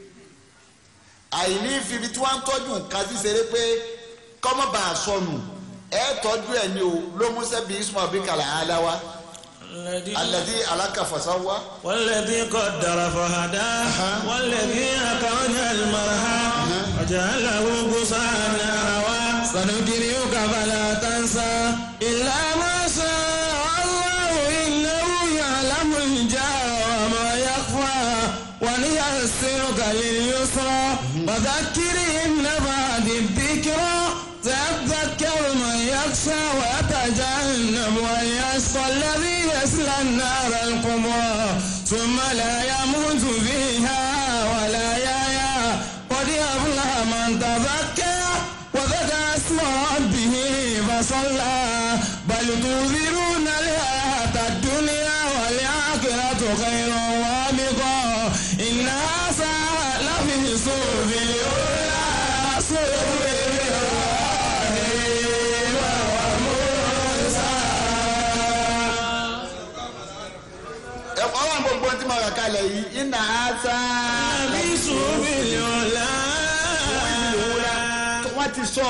àìní fibi tí wọ́n ń tọ́jú nǹkan sí ṣeré pé kọ́mọ́ bá a sọnù ẹ tọ́jú ẹ̀ ní o ló mú sẹ́bi ismail bí kàlà aláwa الذي alẹ́dí alákàfọ́sáwá والذي قدر فهدى والذي أخرج المرعى وجعله غثاء نحوا سنقرئك فلا تنسى إلا ما شاء الله إنه يعلم الجهر وما يخفى ونيسرك لليسرى وذكر إن بعد الذكرى سيذكر من يخشى ويتجنب ويشقى الذي يصلى النار الكبرى ثم لا يموت فيها ولا يحيا قد أفلح من تزكى وذكر اسم ربه فصلى بل تؤثرون الحياة الدنيا والآخرة خير وابقى إن هذا لفي صحف الأولى صحف إبراهيم وموسى ẹ ọlọ́run gbogbo tí mo rà kalẹ̀ yìí iná ásá لفي صحف الأولى wọ́n ti sọ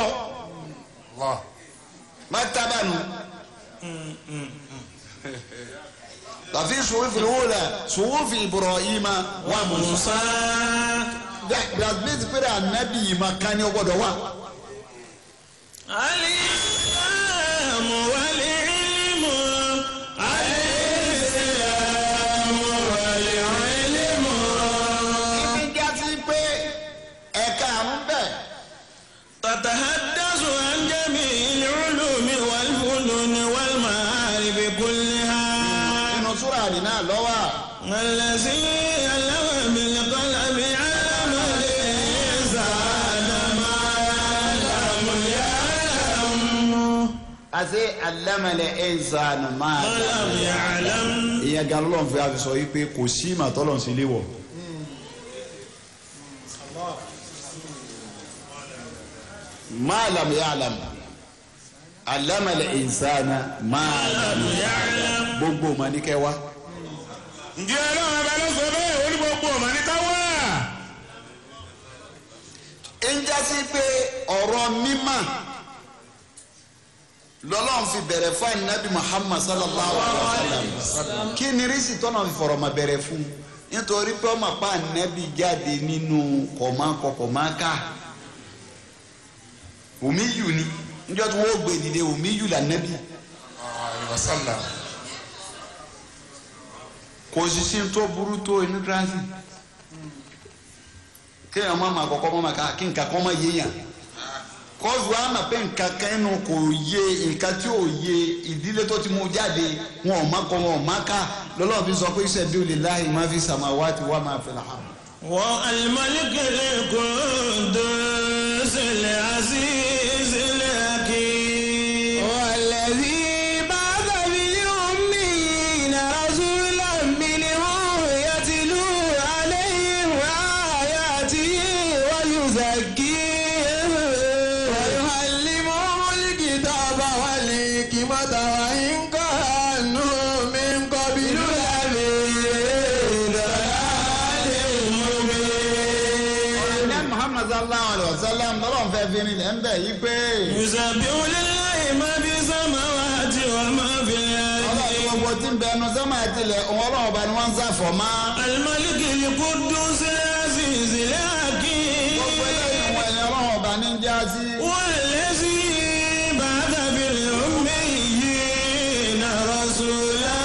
maktaba nù tàfi sùwúfì wúlà sùwúfì ibrahima wà musa موسى gbàgbé pé ànábì yìí máa ká ní ọgbọ́dọ̀ wà. الإسلام والعلم الإسلام والعلم ibi já sí pé ẹ̀ka àrùn bẹ̀ الذي علم بالقلم علم الإنسان ما لم يعلم àti alámẹlẹ ẹnzán máa ما لم يعلم ìyẹn gan lọ́n fi àfi sọ yìí pé kò sí màtọ́lọ̀ sí léwọ̀. máa lam ya'lam alámẹlẹ ẹnzán máa lam ya'lam gbogbo ma ní kẹwa. ǹjẹ́ ọlọ́run ọba ló sọ bẹ́ẹ̀ ó ní gbogbo ọ̀mọ̀ ní káwá. ń jásí pé ọ̀rọ̀ mímọ́ lọ́lọ́run fi bẹ̀rẹ̀ fún anabi muhammad sallallahu alayhi wa sallam kí ni rísì tọ́nà fi fọ̀rọ̀ ma bẹ̀rẹ̀ fún nítorí pé ọmọ pa anabi jáde nínú kọ̀mánkọ kọ̀mánká omiyu ni níjọ́ tí wọ́n gbé dìde omiyu la anabi kò sì sí tó burú tó immigrasi kéèyàn má ma kọ́kọ́ má ma ká kí nǹkan kọ́ má yéèyàn kọ́sù àmà pé nǹkan kan inú kò yé nǹkan tí ò yé ìdílé tó ti mú jáde wọn ò má kọ́ wọn ò má ká lọ́lọ́run fi sọ pé iṣẹ́ bí olè láàyè má fi samawati wa ma fil ard. والملك القدوس العزيز الحكيم والذي بعث بالأمين رسولا منهم يتلو عليهم آياته ويزكيهم ويعلمهم الكتاب والحكمة وإن كانوا من قبل لفي ضلال مبين ní muhammad sallallahu alayhi wa sallam lọ́lọ́run fẹ́ fi rinlẹ̀ ń bẹ̀ yí pé يسبح لله ما في السماوات وما في ọlọ́run الأرض gbogbo tí ń bẹ ẹnu sọ́mà tilẹ̀ òun ọlọ́run ọba ni wọ́n ń sàfọ̀ má. الملك القدوس العزيز gbogbo eléyìí الحكيم wọn ẹni ọlọ́run ọba ní ń já sí. والذي بعث في الأميين رسولا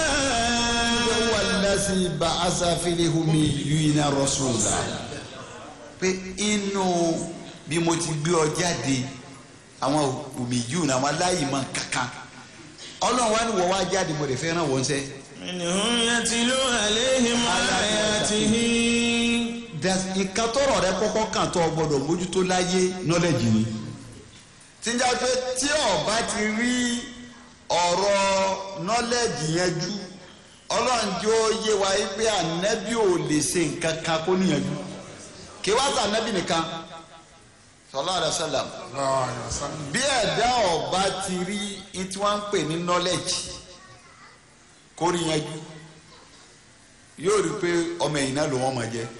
wàlẹ́sì bá asàfihìhùmí yìnyínná rọ́ṣùlá. pé inú bí mo ti gbé ọ jáde àwọn òmìyù náà àwọn aláìmọ̀ kankan ọlọ́run wa ni wọ́n wá jáde mo lè fẹ́ ràn wọ́n sẹ́. منهم يتلو عليهم آياته ìka tọrọ rẹ kọ́kọ́ kàn tó o gbọ́dọ̀ mójútó láyé nọlẹjì ni tíjà pé tí ọba ti rí ọ̀rọ̀ nọlẹjì yẹn jú Ọlọ́run jẹ́ ó yé wa yí pé ànẹbí ò lè ṣe nǹkan kan kó níyànjú kí wá sí ànẹbí nìkan sallallahu alaihi wasallam bí ẹ̀dá ọba ti rí ní tí wọ́n ń pè ní nọlẹjì kó rí yẹn jú yóò rí i pé ọmọ ẹ̀yìn náà ló wọ́n máa jẹ́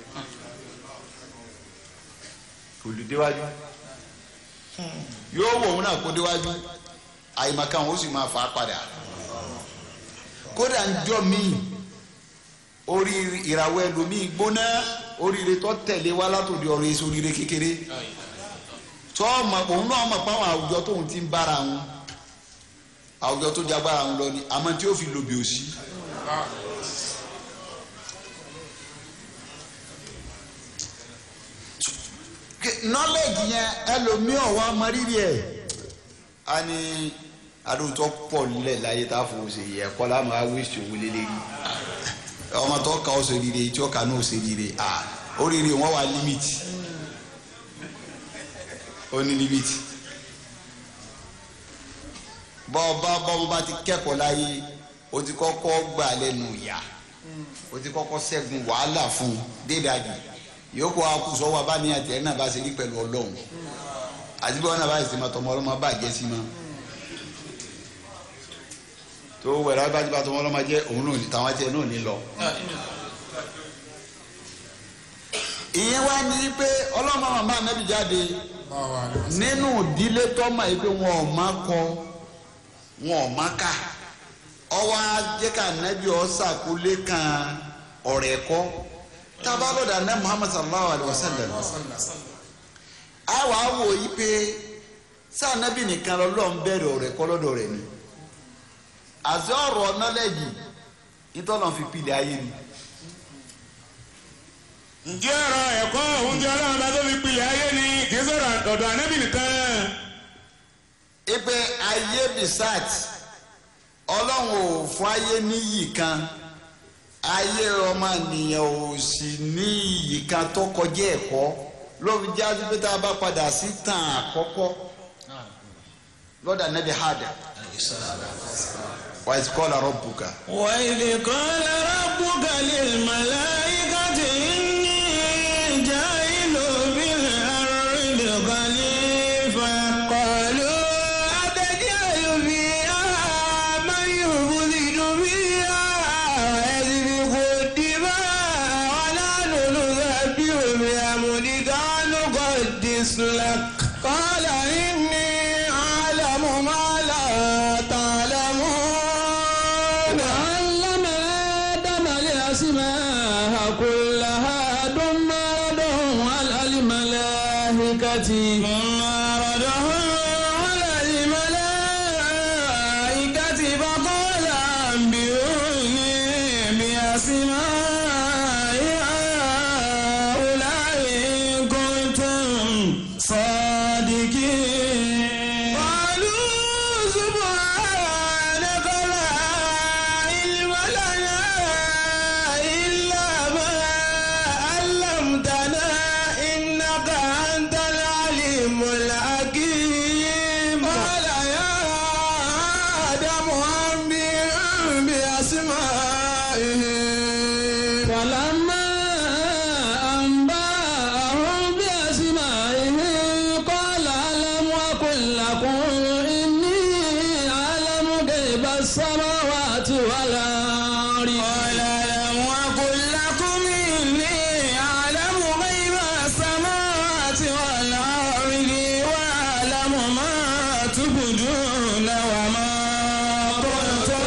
olùdéwájú yóò wọ òun náà kó déwájú àyèmàkà òun ó sì máa fà á padà kódà ń jọ míì orí ìràwọ̀ ẹlòmíì gbóná oríire tó tẹ̀lé wá látòdì ọ̀rọ̀ èso oríire kékeré tó ọmọ òun náà mọ̀ pé àwọn àwùjọ tóun ti ń bára wọn àwùjọ tó jagbára wọn lọ ni àmọ́ tí ó fi lòbì òsì. knowledge yẹn ẹlòmíọ̀ wá mọ rírì ẹ̀ a ní adóńtọ́ pọ̀ nílẹ̀ láyé tá a fò ṣe yẹ kọ́ láwọn awéṣe owó lélẹ́rí ọmọ tó ka ó ṣe rire tí ó ka ní ó ṣe rire à ó rire wọn wà límìtì ó ní límìtì bọ́ọ̀bá bọ́ọ̀bá bá ti kẹ́kọ̀ọ́ láyé ó ti kọ́kọ́ gbà lẹ́nu ìyá ó ti kọ́kọ́ ṣẹ́gun wàhálà fún un dédàjì yòókù akùsọ wa bá ní àtẹ náà bá ṣe rí pẹ̀lú ọlọ́run àti bí wọn náà bá ṣe máa tọmọ ọlọ́mọ bàjẹ́ sí ma tó wẹ̀rẹ̀ bá ti bá tọmọ ọlọ́mọ jẹ́ òun náà ní tàwọn tiẹ̀ náà ní lọ. ìyẹn wá ní pé ọlọ́mọ màmá anábì jáde nínú ìdílé tọ́mọ yìí pé wọn ò má kọ wọn ò má kà ọwọ́ ajẹ́ká anábì ọ̀ sàkólé kan ọ̀rẹ́ kọ́ tabalọ̀dà ní muhammad sallallahu alayhi wa sallam a wà á wò yí pé sànàbì nìkan lọ́lọ́run bẹ̀rẹ̀ ọ̀rẹ́ kọ́lọ́dọ̀ rẹ̀ ni àti ọ̀rọ̀ nọ́lẹ́jì nítọ́nà fi pilẹ̀ ayé ni ǹjẹ́ ọ̀rọ̀ ẹ̀kọ́ òun jẹ́ ọlọ́run bá tó fi pilẹ̀ ayé ni kì í sọ̀rọ̀ ọ̀dọ̀ ànábì nìkan. ipe ayé bisat ọlọ́run ò fún ayé níyì kan ayé ọmọ ènìyàn ò sì ní iyì kan tó kọjá ẹ̀kọ́ lórí jáde pé tá a bá padà sí tàn àkọ́kọ́ lọ́dà nẹ́bí hàdà wàá kọ́ làrọ̀ bùkà. وإذ قال ربك للملائكة إني جاعل في الأرض خليفة قالوا أتجعل فيها من يفسد فيها ويسفك الدماء ونحن نسبح بحمدك ونقدس لك قال إني أعلم ما لا تعلمون وعلم آدم الأسماء كلها ثم ردهم على الملائكة ثم ردهم على الملائكة فقال أنبئوني بأسماء هؤلاء إن كنتم صادقين قالوا سبحانك لا علم لنا إلا ما علمتنا إنك أنت العليم الحكيم قال يا آدم أنبئهم بأسمائهم فلما أنبأهم بأسمائهم قال ألم أقل لكم إني أعلم غيب السماوات والأرض قال ألم أقل لكم إني أعلم غيب السماوات والأرض وأعلم ما تبدون وما كنتم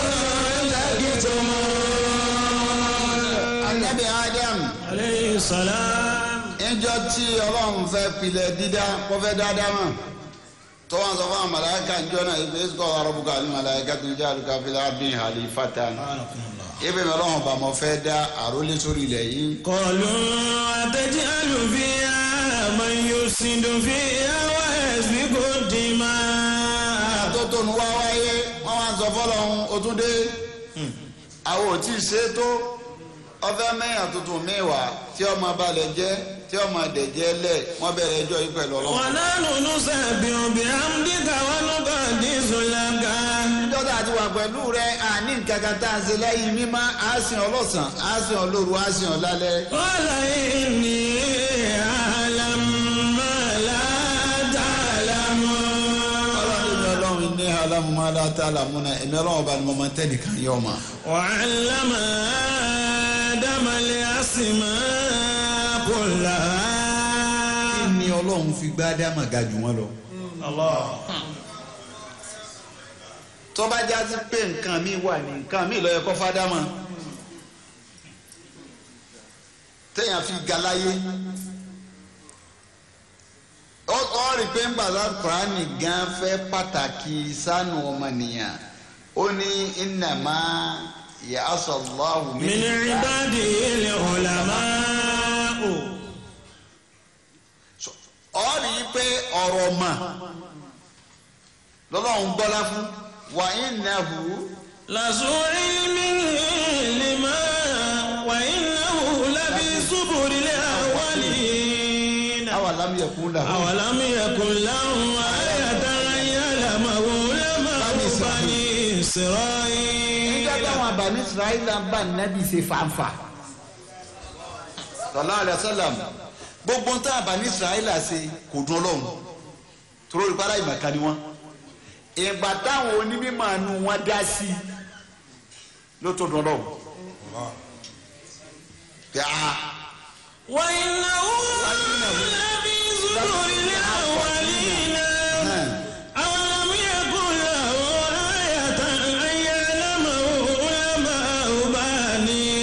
تكتمون anabi adam عليه السلام níjọ́ tí ọlọ́run fẹ́ pilẹ̀ dídá kó fẹ́ dáadáa mọ̀ tó wọn sọ fún àwọn màláíkà níjọ́ náà ibi èsì kọ́ arabuka ní màláíkà tó ń jẹ́ àlùkà fílẹ̀ abdul halifatan ibi mi ọlọ́run bá mọ fẹ́ dá àrólé sórí ilẹ̀ yìí قالوا أتجعل فيها من يفسد فيها ويسفك الدماء tó tó nu wá wáyé wọn wá sọ fọlọ́run o tún dé àwọn ò tí ì ṣe é tó ọfẹ mẹyàn tuntun mẹwàá tí ọmọ balẹ̀ jẹ́ tí ọmọ dẹ̀jẹ́ lẹ̀ wọ́n bẹ̀rẹ̀ ẹjọ́ yìí pẹ̀lú ọlọ́run. ونحن نسبح بحمدك ونقدس لك dọ́tà àti wà pẹ̀lú rẹ àní nǹkan kan tá a ṣe lẹ́yìn mímọ́ á sìn ọ́ lọ́sàn á sìn ọ́ lóru á sìn ọ́ lálẹ́. قال إني أعلم ما لا تعلمون ọlọ́run ní ọlọ́run ní alámúmá látà lámúná ẹ̀mí ọlọ́run bá ní mọ́mọ́ tẹ́nìkan yọ̀ ma. وعلم آدم الأسماء كلها kí ni ọlọ́run fi gbá dámà ga jù wọ́n lọ. الله tó bá já sí pé nǹkan mi wà ní nǹkan mi lọ́yẹ kọ́ fádámà téèyàn fi ga láyé ó ó rí i pé ń bàtà kùránì gan fẹ́ pàtàkì sánú ọmọnìyàn ó ní innama ya'asallahu من عباده العلماء ọ rí i pé ọ̀rọ̀ mà lọ́lọ́run gbọ́lá fún wa innahu لذو علم لما وإنه لفي زبر الأولين awalam yakun lahu. أولم يكن لهم آية أن يعلمه علماء بني nígbà إسرائيل táwọn abàmì israẹli bá nàbì ṣe fanfa sallallahu alaihi wasallam gbogbo tá abàmì israẹli ṣe kò dùn ọlọ́run tóró ìpara ìmọ̀ká ni wọ́n ìgbà táwọn onímọ̀ àánú wọn dá sí i ló tó dùn ọlọ́run. yàrá وإنه لفي زبر الأولين أولم يكن له آية أن يعلمه علماء بني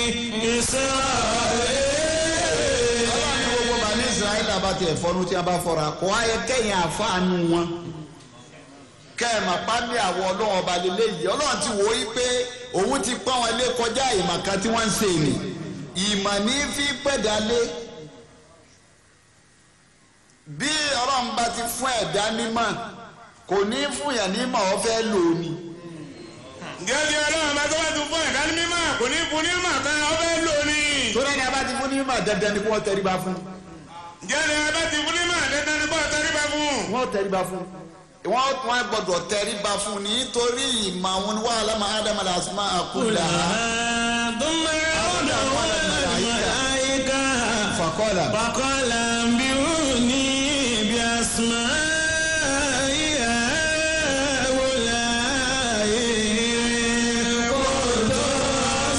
إسرائيل ọlọ́run ní gbogbo bàmí israẹli bá tiẹ̀ fọnú tí a bá fọra kó ayẹ kẹ́yìn àfáànù wọn kẹ́ẹ̀mà pálí àwọn ọlọ́run ọba lélẹ́ yìí ọlọ́run ti wò ó yí pé òun ti pọ́n wọn lé kọjá ìmọ̀ kan tí wọ́n ń ṣe nì ìmọ̀ ní fi pẹ̀dá lé bí ọlọ́run bá ti fún ẹ̀dá nímọ̀ kò ní fún yàn nímọ̀ ọ fẹ́ lò ó ni ǹjẹ́ bí ọlọ́run bá tó bá tún fún ẹ̀dá ní mímọ́ kò ní fún ní mà kan ọbẹ̀ lò ní. torí ẹni abá ti fún ní mímọ̀ dandan ni kí wọ́n tẹríba fún ǹjẹ́ ni abẹ́ ti fún ní mà dandan ni kò tẹríba fún. wọ́n tẹríba fún wọ́n wọ́n gbọ́dọ̀ tẹríba fún nítorí ìmọ̀ àwọn wàhálà máa ádámà làásùmá àkúlà ثم يعودهم الملائكة fàkọ́là فقال انبئوني بأسماء هؤلاء إن كنتم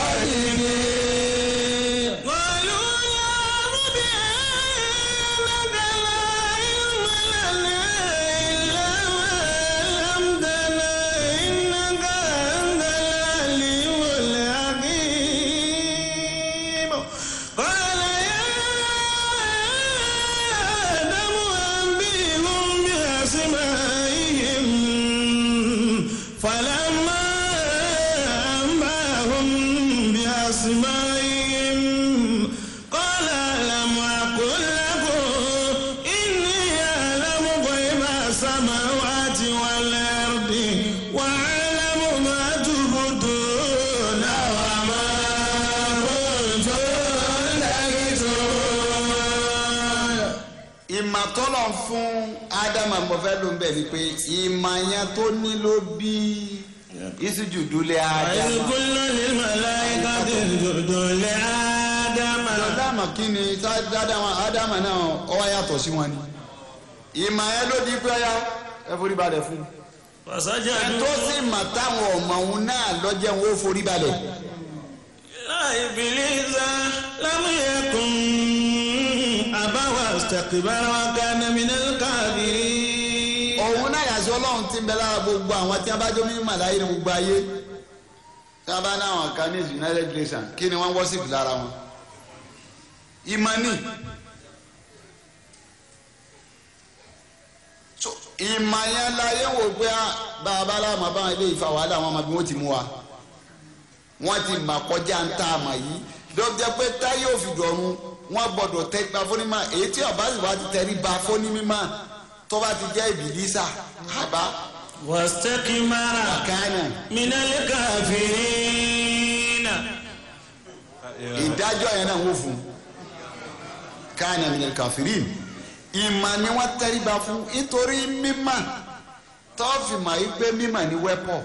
صادقين قالوا يا رب إنك لا علم لنا إلا ما علمتنا إنك أنت العليم الحكيم قال يا آدم أنبئهم بأسمائهم فلما أنبأهم بأسمائهم قال ألم أقل لكم إني أعلم غيب السماوات والأرض وأعلم ما تبدون وما كنتم تكتمون ìmọ̀ tọ́lọ̀ fún ádámà mo fẹ́ ló ń bẹ̀ ni pé ìmọ̀ yẹn tó ní ló bí ìsújùdúlẹ̀ وإذ ádámà. قلنا للملائكة اسجدوا لآدم ádámà kí ni tá- ádámà ádámà náà ó wá yàtọ̀ sí wọn ni. ìmọ̀ yẹn ló di pé ọ̀yá ẹ forí balẹ̀ fún un. ẹ tó فسجدوا sì mọ̀ táwọn ọmọ òun náà lọ́jẹ́ wọn ó forí balẹ̀. إلا إبليس لم يكن أبى واستكبر وكان من الكافرين òun náà yàtọ̀ ọlọ́run ti ń bẹ lára gbogbo àwọn tí a bá jó mímọ̀ láyé ní gbogbo ayé tí a bá ní àwọn kan ní united nations kí ni wọ́n wọ́sìpì lára wọn. ìmọ̀ ni So, ìmọ̀ yẹn láyé wò pé ah, bàbá aláàmọ̀ báwọn ilé ìfà wàhálà wọn máa bí wọ́n ti mú wa wọ́n ti mà kọjá ń tá a mọ̀ yìí dọ́jẹ́ pé táyé òfin dọ̀run wọ́n gbọ́dọ̀ tẹ́ gba fónímà èyí tí ọba sì wá ti tẹ̀rí ba fónímà tó bá ti jẹ́ ìbílísà àbá واستكبر kánà من الكافرين ìdájọ́ yẹn náà wò fún kánà min al-kafirin ìmọ̀ ni wọ́n tẹ̀rí ba fún nítorí mímọ̀ tọ́ọ̀fì mà yí pé mímọ̀ ni wẹ́pọ̀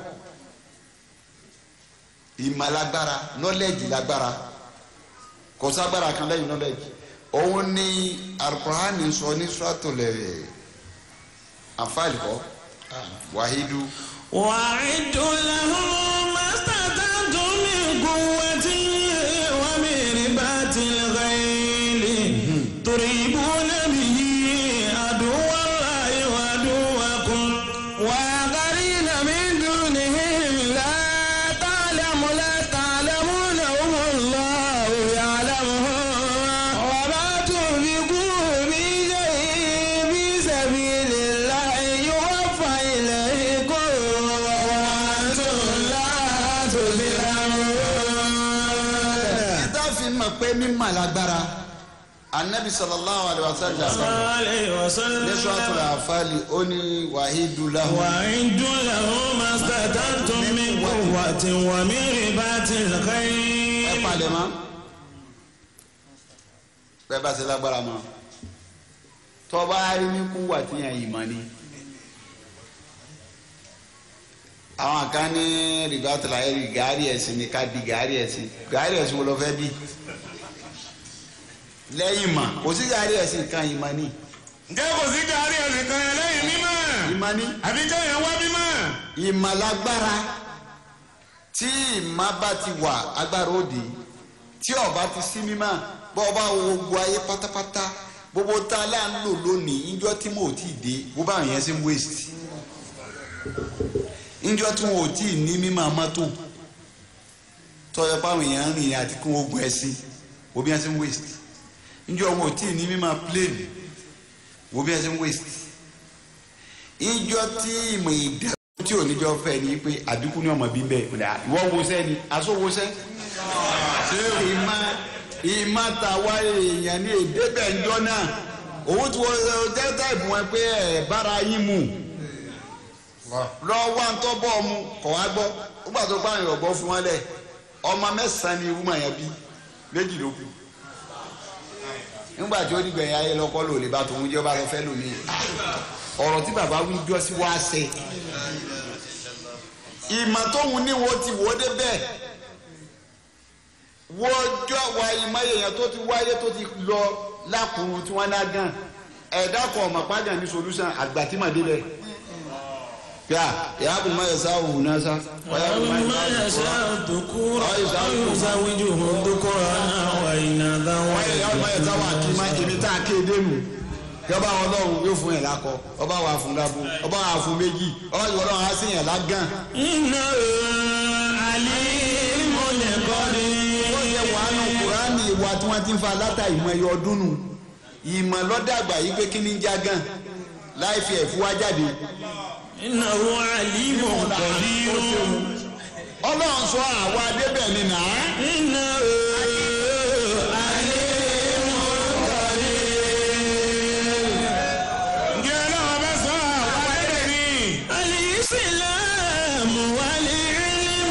ìmọ̀ lágbára nọ́lẹ́jì lágbára kò ságbára kan lẹ́yìn nọ́lẹ́jì òun ni alukur'ani sọ ní sọ́tòlẹ̀ àfàlìkọ́ wàhídù وأعدوا لهم ما استطعتم من قوة ومن رباط الخيل تريبون به عدو الله وعدوكم وآخرين من دونهم لا تعلم لا تعلمونهم الله يعلمهم وما تنفقوا من شيء في سبيل الله يوفى إليكم وأنتم لا تظلمون ìta fi mọ̀ pé mímọ̀ lágbára anabi sallallahu alayhi wa sallam عليه ní وسلم sọ́tòlẹ̀ àfàlì ó ní wàhídù lahu وأعدوا له ما استطعتم من قوة ومن رباط ẹ الخيل palẹ̀ mọ́ bẹ́ẹ̀ bá ṣe lágbára mọ́ tọ́ba rí ní kú wà tí yẹn yìí mọ́ ni àwọn kan ní rìbátìlá ẹ̀rí gàárì ẹ̀sìn ní ká di gàárì ẹ̀sìn gàárì ẹ̀sìn wo lọ fẹ́ bí lẹ́yìn mọ̀ kò sí gàárì ẹ̀sìn kan yìí mọ́ ni ǹjẹ́ kò sí gàárì ẹ̀sìn kan yẹn lẹ́yìn mímọ́ ìmọ̀ ni àbí kéèyàn wá mímọ́. ìmọ̀lágbára tí ìmọ̀ bá ti wà agbára òde tí ọba ti sí mímọ́ bọ́ ọba wo gbogbo ayé pátápátá gbogbo tá a là ń lò lónìí ìjọ tí mo ò tí ì dé bó bá àwọn yẹn ṣe ń waste ìjọ tí wọn ò tí ì ní mímọ́ mọ́tò tọ́jọ́ báwọn èèyàn ń rìn àti kí wọ́n gun ẹṣin wo bí wọ́n ṣe ń waste ìjọ wọn ò tí ì ní mímọ́ plane wo bí wọ́n ṣe ń waste ìjọ tí ìmọ̀ ìdá tí ò níjọ fẹ́ ni pé àdínkù ní ọmọ bí bẹ́ẹ̀ kódà ìwọ wo sẹ́ ni aṣọ wo sẹ́ ìmọ̀ ìmọ̀ tàwa èèyàn ní èdè bẹ́ẹ̀ ńjọ náà òun tí wọ́n jẹ́ táìpù wọn pé ẹ̀ bára yín mu lọ wá ń tọ́ bọ́ mu kọ̀ wá gbọ́ ó gbà tó pààyàn ọ̀bọ fún wọn lẹ̀ ọmọ mẹ́sàn-án ni wúmọ̀ yẹn bí méjì ló kù nígbà tí ó dìgbẹ̀yìn ayé lọ́kọ́ lò lè bá tòun jẹ́ ọba lọ fẹ́ lómi ọ̀rọ̀ tí bàbá wí jọ sí wá ṣe ìmọ̀ tóun ní wo ti wò ó dé bẹ́ẹ̀ wọ́jọ́ wa ìmọ̀ èèyàn tó ti wáyé tó ti lọ lákùnrin tí wọ́n dá gan ẹ̀dá kan ọ̀mọ̀ pàgàn ní solution àgbà tí màá débẹ̀ yà yà á kò má yẹ sá òun náà sá. ما يشاء الذكور ويزوجه ذكرانا وإناثا wọ́n yẹ yà á má yẹ sá wà kí má èmi tá a kéde nù yọba ọlọ́run yóò fún yẹn lakọ ọba wà fún dabo ọba wà fún méjì ọba yìí ọlọ́run á sí yẹn lágàn. إنه عليم قدير ó yẹ wàánu kùránì ìwà tí wọ́n ti ń fa látà ìmọ̀ ẹ̀yọ ọdún nù ìmọ̀ lọ́dàgbà yìí pé kí ni ń jágàn láì fi ẹ̀fú wá jáde. إنه عليم قدير ọlọ́run sọ àwa débẹ̀ ni nà á. إنه عليم ǹjẹ́ ọlọ́run bá sọ àwọn ẹ̀rẹ́ ni. الإسلام والعلم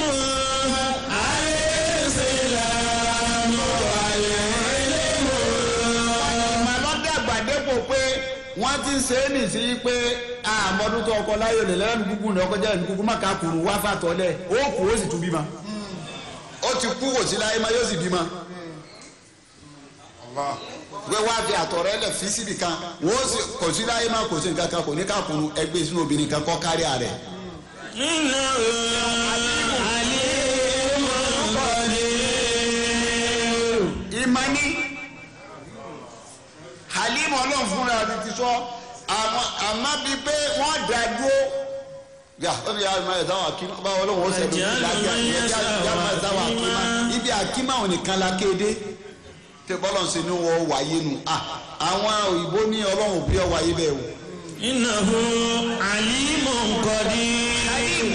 الإسلام والعلم ìmọ̀ lọ́dàgbà dépò pé wọ́n ti ń ṣe é nìsí pé àmọ́dún tó ọkọ láyò lè lẹ́nu gúgú ní ọkọ jẹ́ ẹ̀mí gúgú má ká kùrù wá fàtọ́lẹ̀ ó kù ó sì tún bímọ. ó ti kú kò sí láyé má yóò sì bímọ. pé wá fi àtọ̀rẹ́ lẹ̀ fi síbi kan wọ́n sì kò sí láyé má kò sí nǹkan kan kò ní ká kùrù ẹgbẹ́ sínú obìnrin kan kọ́ kárí ààrẹ. إنه عليم قدير ìmọ̀ni halim ọlọ́run fúnra rẹ̀ ti sọ àwọn àmọ́ bíi pé wọ́n dá dúró yà ó ní yàrá ìmọ̀ ẹ̀dáwọ̀ akíma bá ọlọ́run ó sẹ́dọ̀ Ẹ̀jẹ̀ ìlàjà àlùmọ́ yẹn ìyẹn sáwà yàrá ìdáwọ̀ akíma akíma. ibi akíma ò nìkan la kéde tẹ bọ́lọ̀ ń ṣe ní wọ́n wáyé nu à àwọn òyìnbó ní ọlọ́run bí ọ wáyé bẹ́ẹ̀ o. إنه عليم قدير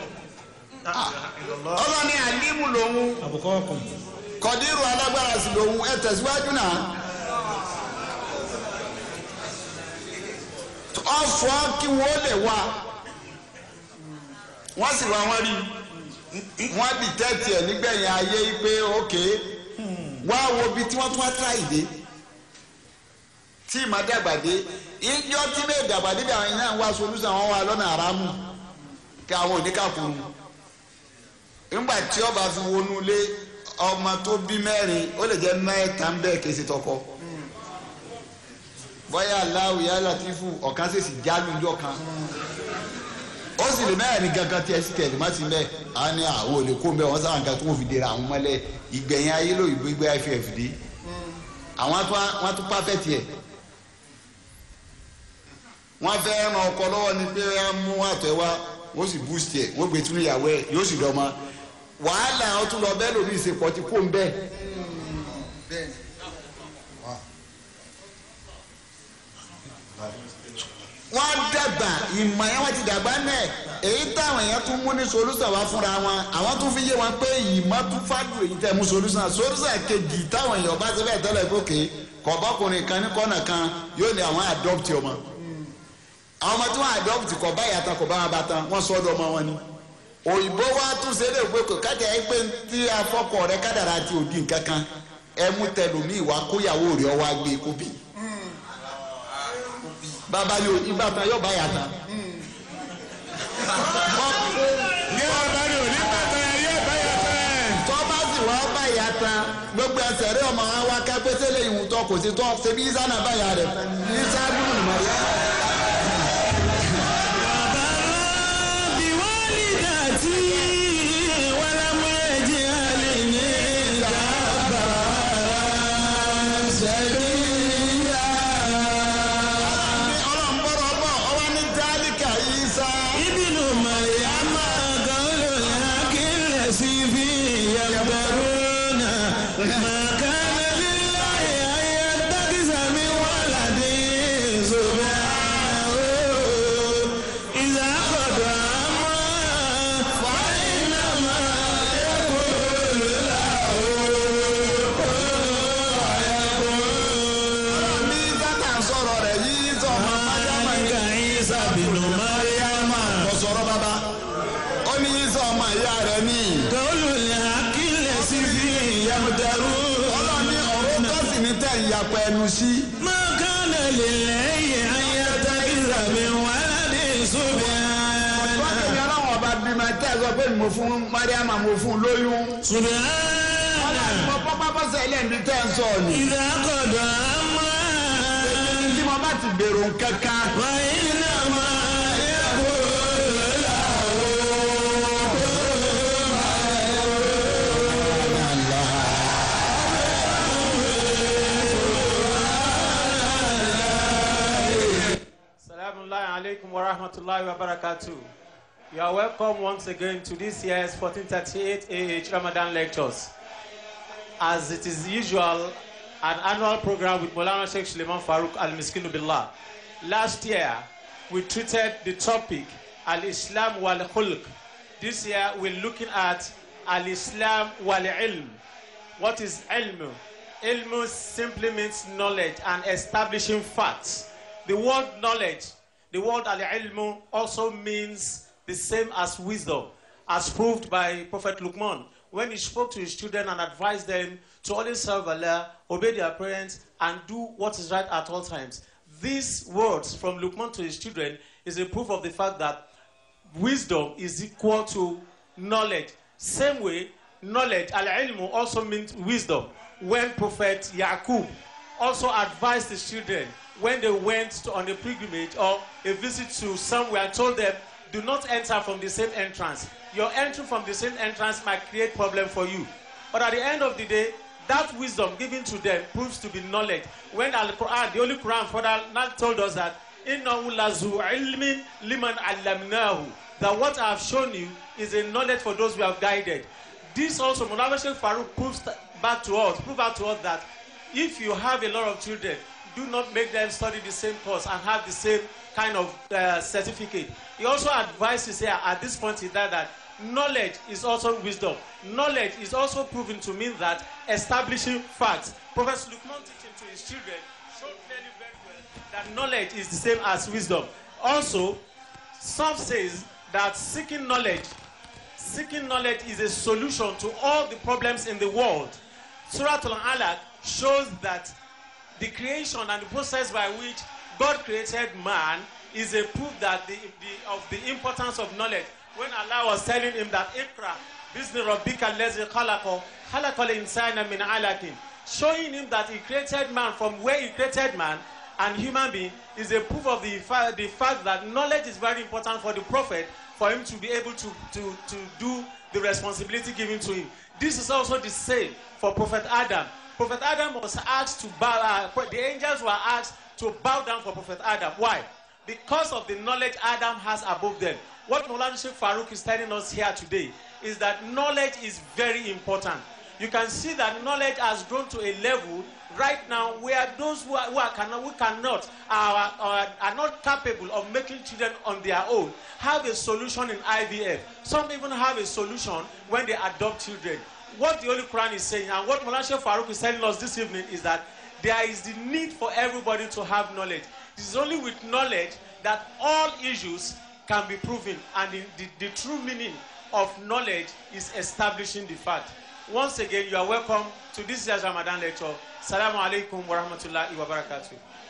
ọlọ́run ní alimu lòun أبقاكم kọ̀dírù alágbára sí lòun ẹ tẹ̀síwájú náà. ọ̀fọ̀ kí wọ́n lè wá wọ́n sì wá wọ́n rí wọ́n bí tẹ́tì ẹ̀ nígbẹ̀yìn ayé pé ókè wá wo bí tí wọ́n tún wá tíráì dé tí ìmọ̀ dàgbà dé ìjọ tí bẹ́ẹ̀ dàgbà débi àwọn iná wá solúsàn wọn wá lọ́nà àrámù kí àwọn oníkàkùn nígbà tí ọba fi wọnú lé ọmọ tó bí mẹ́rin ó lè jẹ́ mẹ́ta ń bẹ́ẹ̀ kése tọkọ bọ́yá aláwọ̀ yá látìfù ọ̀kan ṣèṣì jálùjọ́ kan ó sì lè mẹ́rin gangan tí ẹ sì tẹ̀lé má sí mẹ́ a ní àwọn olè kó mẹ́ wọ́n sábà nǹkan tó wọ́n fi dèrè àwọn mọ́lẹ̀ ìgbẹ̀yìn ayé ló ìgbé gbé iff dé àwọn wọ́n tún pàfẹ́tì ẹ̀ wọ́n fẹ́ ran ọkọ lọ́wọ́ ni pé wọ́n mú àtọ̀ ẹ̀ wá wọ́n sì boost ẹ̀ wọ́n gbé tún ìyàwó ẹ̀ yóò sì dọ́mọ wàhálà àwọn tún lọ bẹ́ẹ̀ lómi ìsèpọ̀ ti kó ń bẹ́ẹ̀. wọ́n dàgbà ìmọ̀ yẹn wọ́n ti dàgbà náà èyí táwọn èèyàn tún mú ní solúsàn wá fúnra wọn àwọn tún fi yé wọn pé ìmọ̀ tún fàdù èyí tẹ̀ mú solúsàn solúsàn kejì táwọn èèyàn bá ti bẹ́ẹ̀ tẹ́lẹ̀ gòkè kọ̀bọ́kùnrin kan ní kọ́nà kan yóò ní àwọn adopt ọmọ àwọn ọmọ tí wọ́n adopt kọ̀ bá yàtọ̀ kọ̀ bá wọn bá tán wọ́n sọ ọ́dọ̀ ọmọ wọn ni òyìnbó wa tún ṣe é lè pé kò kájà ẹ pé tí afọkọ rẹ kádàrá ti òdi nǹkan kan ẹ mú tẹlómi ìwà kóyàwó rẹ ọwọ́ agbè kóbì bàbá yóò ìbátan yóò bá yàtọ̀. ní ọba ní òní bàtà yóò bá yàtọ̀ ẹ̀. tọ́ba sì wá bá yàtọ̀ gbogbo ẹsẹ̀ rí ọmọ wa wá ká pété lè ìwù tọ́ kò sí tọ́ ṣebí ìsánà bá yà rẹ̀ ìsá dúró nìmọ̀ yá. بوالدتي ولم يجعلني جبارا شقيا ọlọ́run bọ́rọ̀ bọ̀ ọwọ́ ní dálíkà ìsá. ابن مريم قول الحق الذي فيه يمترون ما كان لله أن يتخذ من ولد سبحانه إذا قضى أمرا فإنما يقول له bí sátà sọ̀rọ̀ rẹ̀ yìí sọ ọmọ májàmá ذلك عيسى بن مريم kò sọ̀rọ̀ bàbá ó ní yìí sọ ọmọ ìyá rẹ̀ ní. قول الحق ẹnu sí. ما كان لله أن يتخذ من ولد سبحانه wọ́n ní ọlọ́run ọba bímọ tẹ́ ẹ sọ pé mo fún mariama mo fún lóyún. سبحانه mo pápá bọ́sẹ̀ ẹlẹ́ni tẹ́ ẹ sọ ni. إذا قضى أمرا tí mo bá ti gbèrò kankan. وإنما يقول له Assalamu alaikum wa rahmatullahi wa barakatuh. You are welcome once again to this year's 1438 AH Ramadan lectures. As it is usual, an annual program with Molana Sheikh Suleiman Farouk Al Miskinu Billah. Last year, we treated the topic Al Islam wal Khulq. This year, we're looking at Al Islam wal Ilm. What is ilm? Ilm simply means knowledge and establishing facts. The word knowledge, the word al-ilm also means the same as wisdom, as proved by Prophet Luqman when he spoke to his children and advised them to always serve Allah, obey their parents, and do what is right at all times. These words from Luqman to his children is a proof of the fact that wisdom is equal to knowledge. Same way, knowledge, al-ilmu, also means wisdom. When Prophet Yaqub also advised his children when they went to, on a pilgrimage or a visit to somewhere and told them, do not enter from the same entrance. Your entry from the same entrance might create problem for you. But at the end of the day, that wisdom given to them proves to be knowledge. When Al Quran, the Holy Quran further not told us that innahu lazu ilmin liman allamnahu that what I have shown you is a knowledge for those who have guided. This also, Mulana Sheikh Farouk proves back to us, prove out to us that if you have a lot of children, do not make them study the same course and have the same kind of uh, certificate. He also advises here at this point in that, that knowledge is also wisdom. Knowledge is also proven to mean that establishing facts. Professor Lukman teaching to his children showed clearly very well that knowledge is the same as wisdom. Also, some says that seeking knowledge, seeking knowledge is a solution to all the problems in the world. Surah Al-Alaq shows that the creation and the process by which God created man is a proof that the, the, of the importance of knowledge. When Allah was telling him that Ikra, Bismi Rabbika Lezi Khalaqo, Khalaqal Insana min Alakin, showing him that he created man from where he created man and human being is a proof of the, fa- the fact that knowledge is very important for the prophet for him to be able to, to, to do the responsibility given to him. This is also the same for Prophet Adam. Prophet Adam was asked to bow, uh, the angels were asked to bow down for Prophet Adam. Why? Because of the knowledge Adam has above them. What Moulana Sheikh Farouk is telling us here today is that knowledge is very important. You can see that knowledge has grown to a level right now where those who, are, who, are cannot, who cannot are, are, are not capable of making children on their own have a solution in IVF. Some even have a solution when they adopt children. What the Holy Quran is saying and what Moulana Sheikh Farouk is telling us this evening is that there is the need for everybody to have knowledge. It is only with knowledge that all issues can be proven and the, the, the true meaning of knowledge is establishing the fact. Once again, you are welcome to this year's Ramadan lecture. Assalamu alaikum wa rahmatullahi wa barakatuh.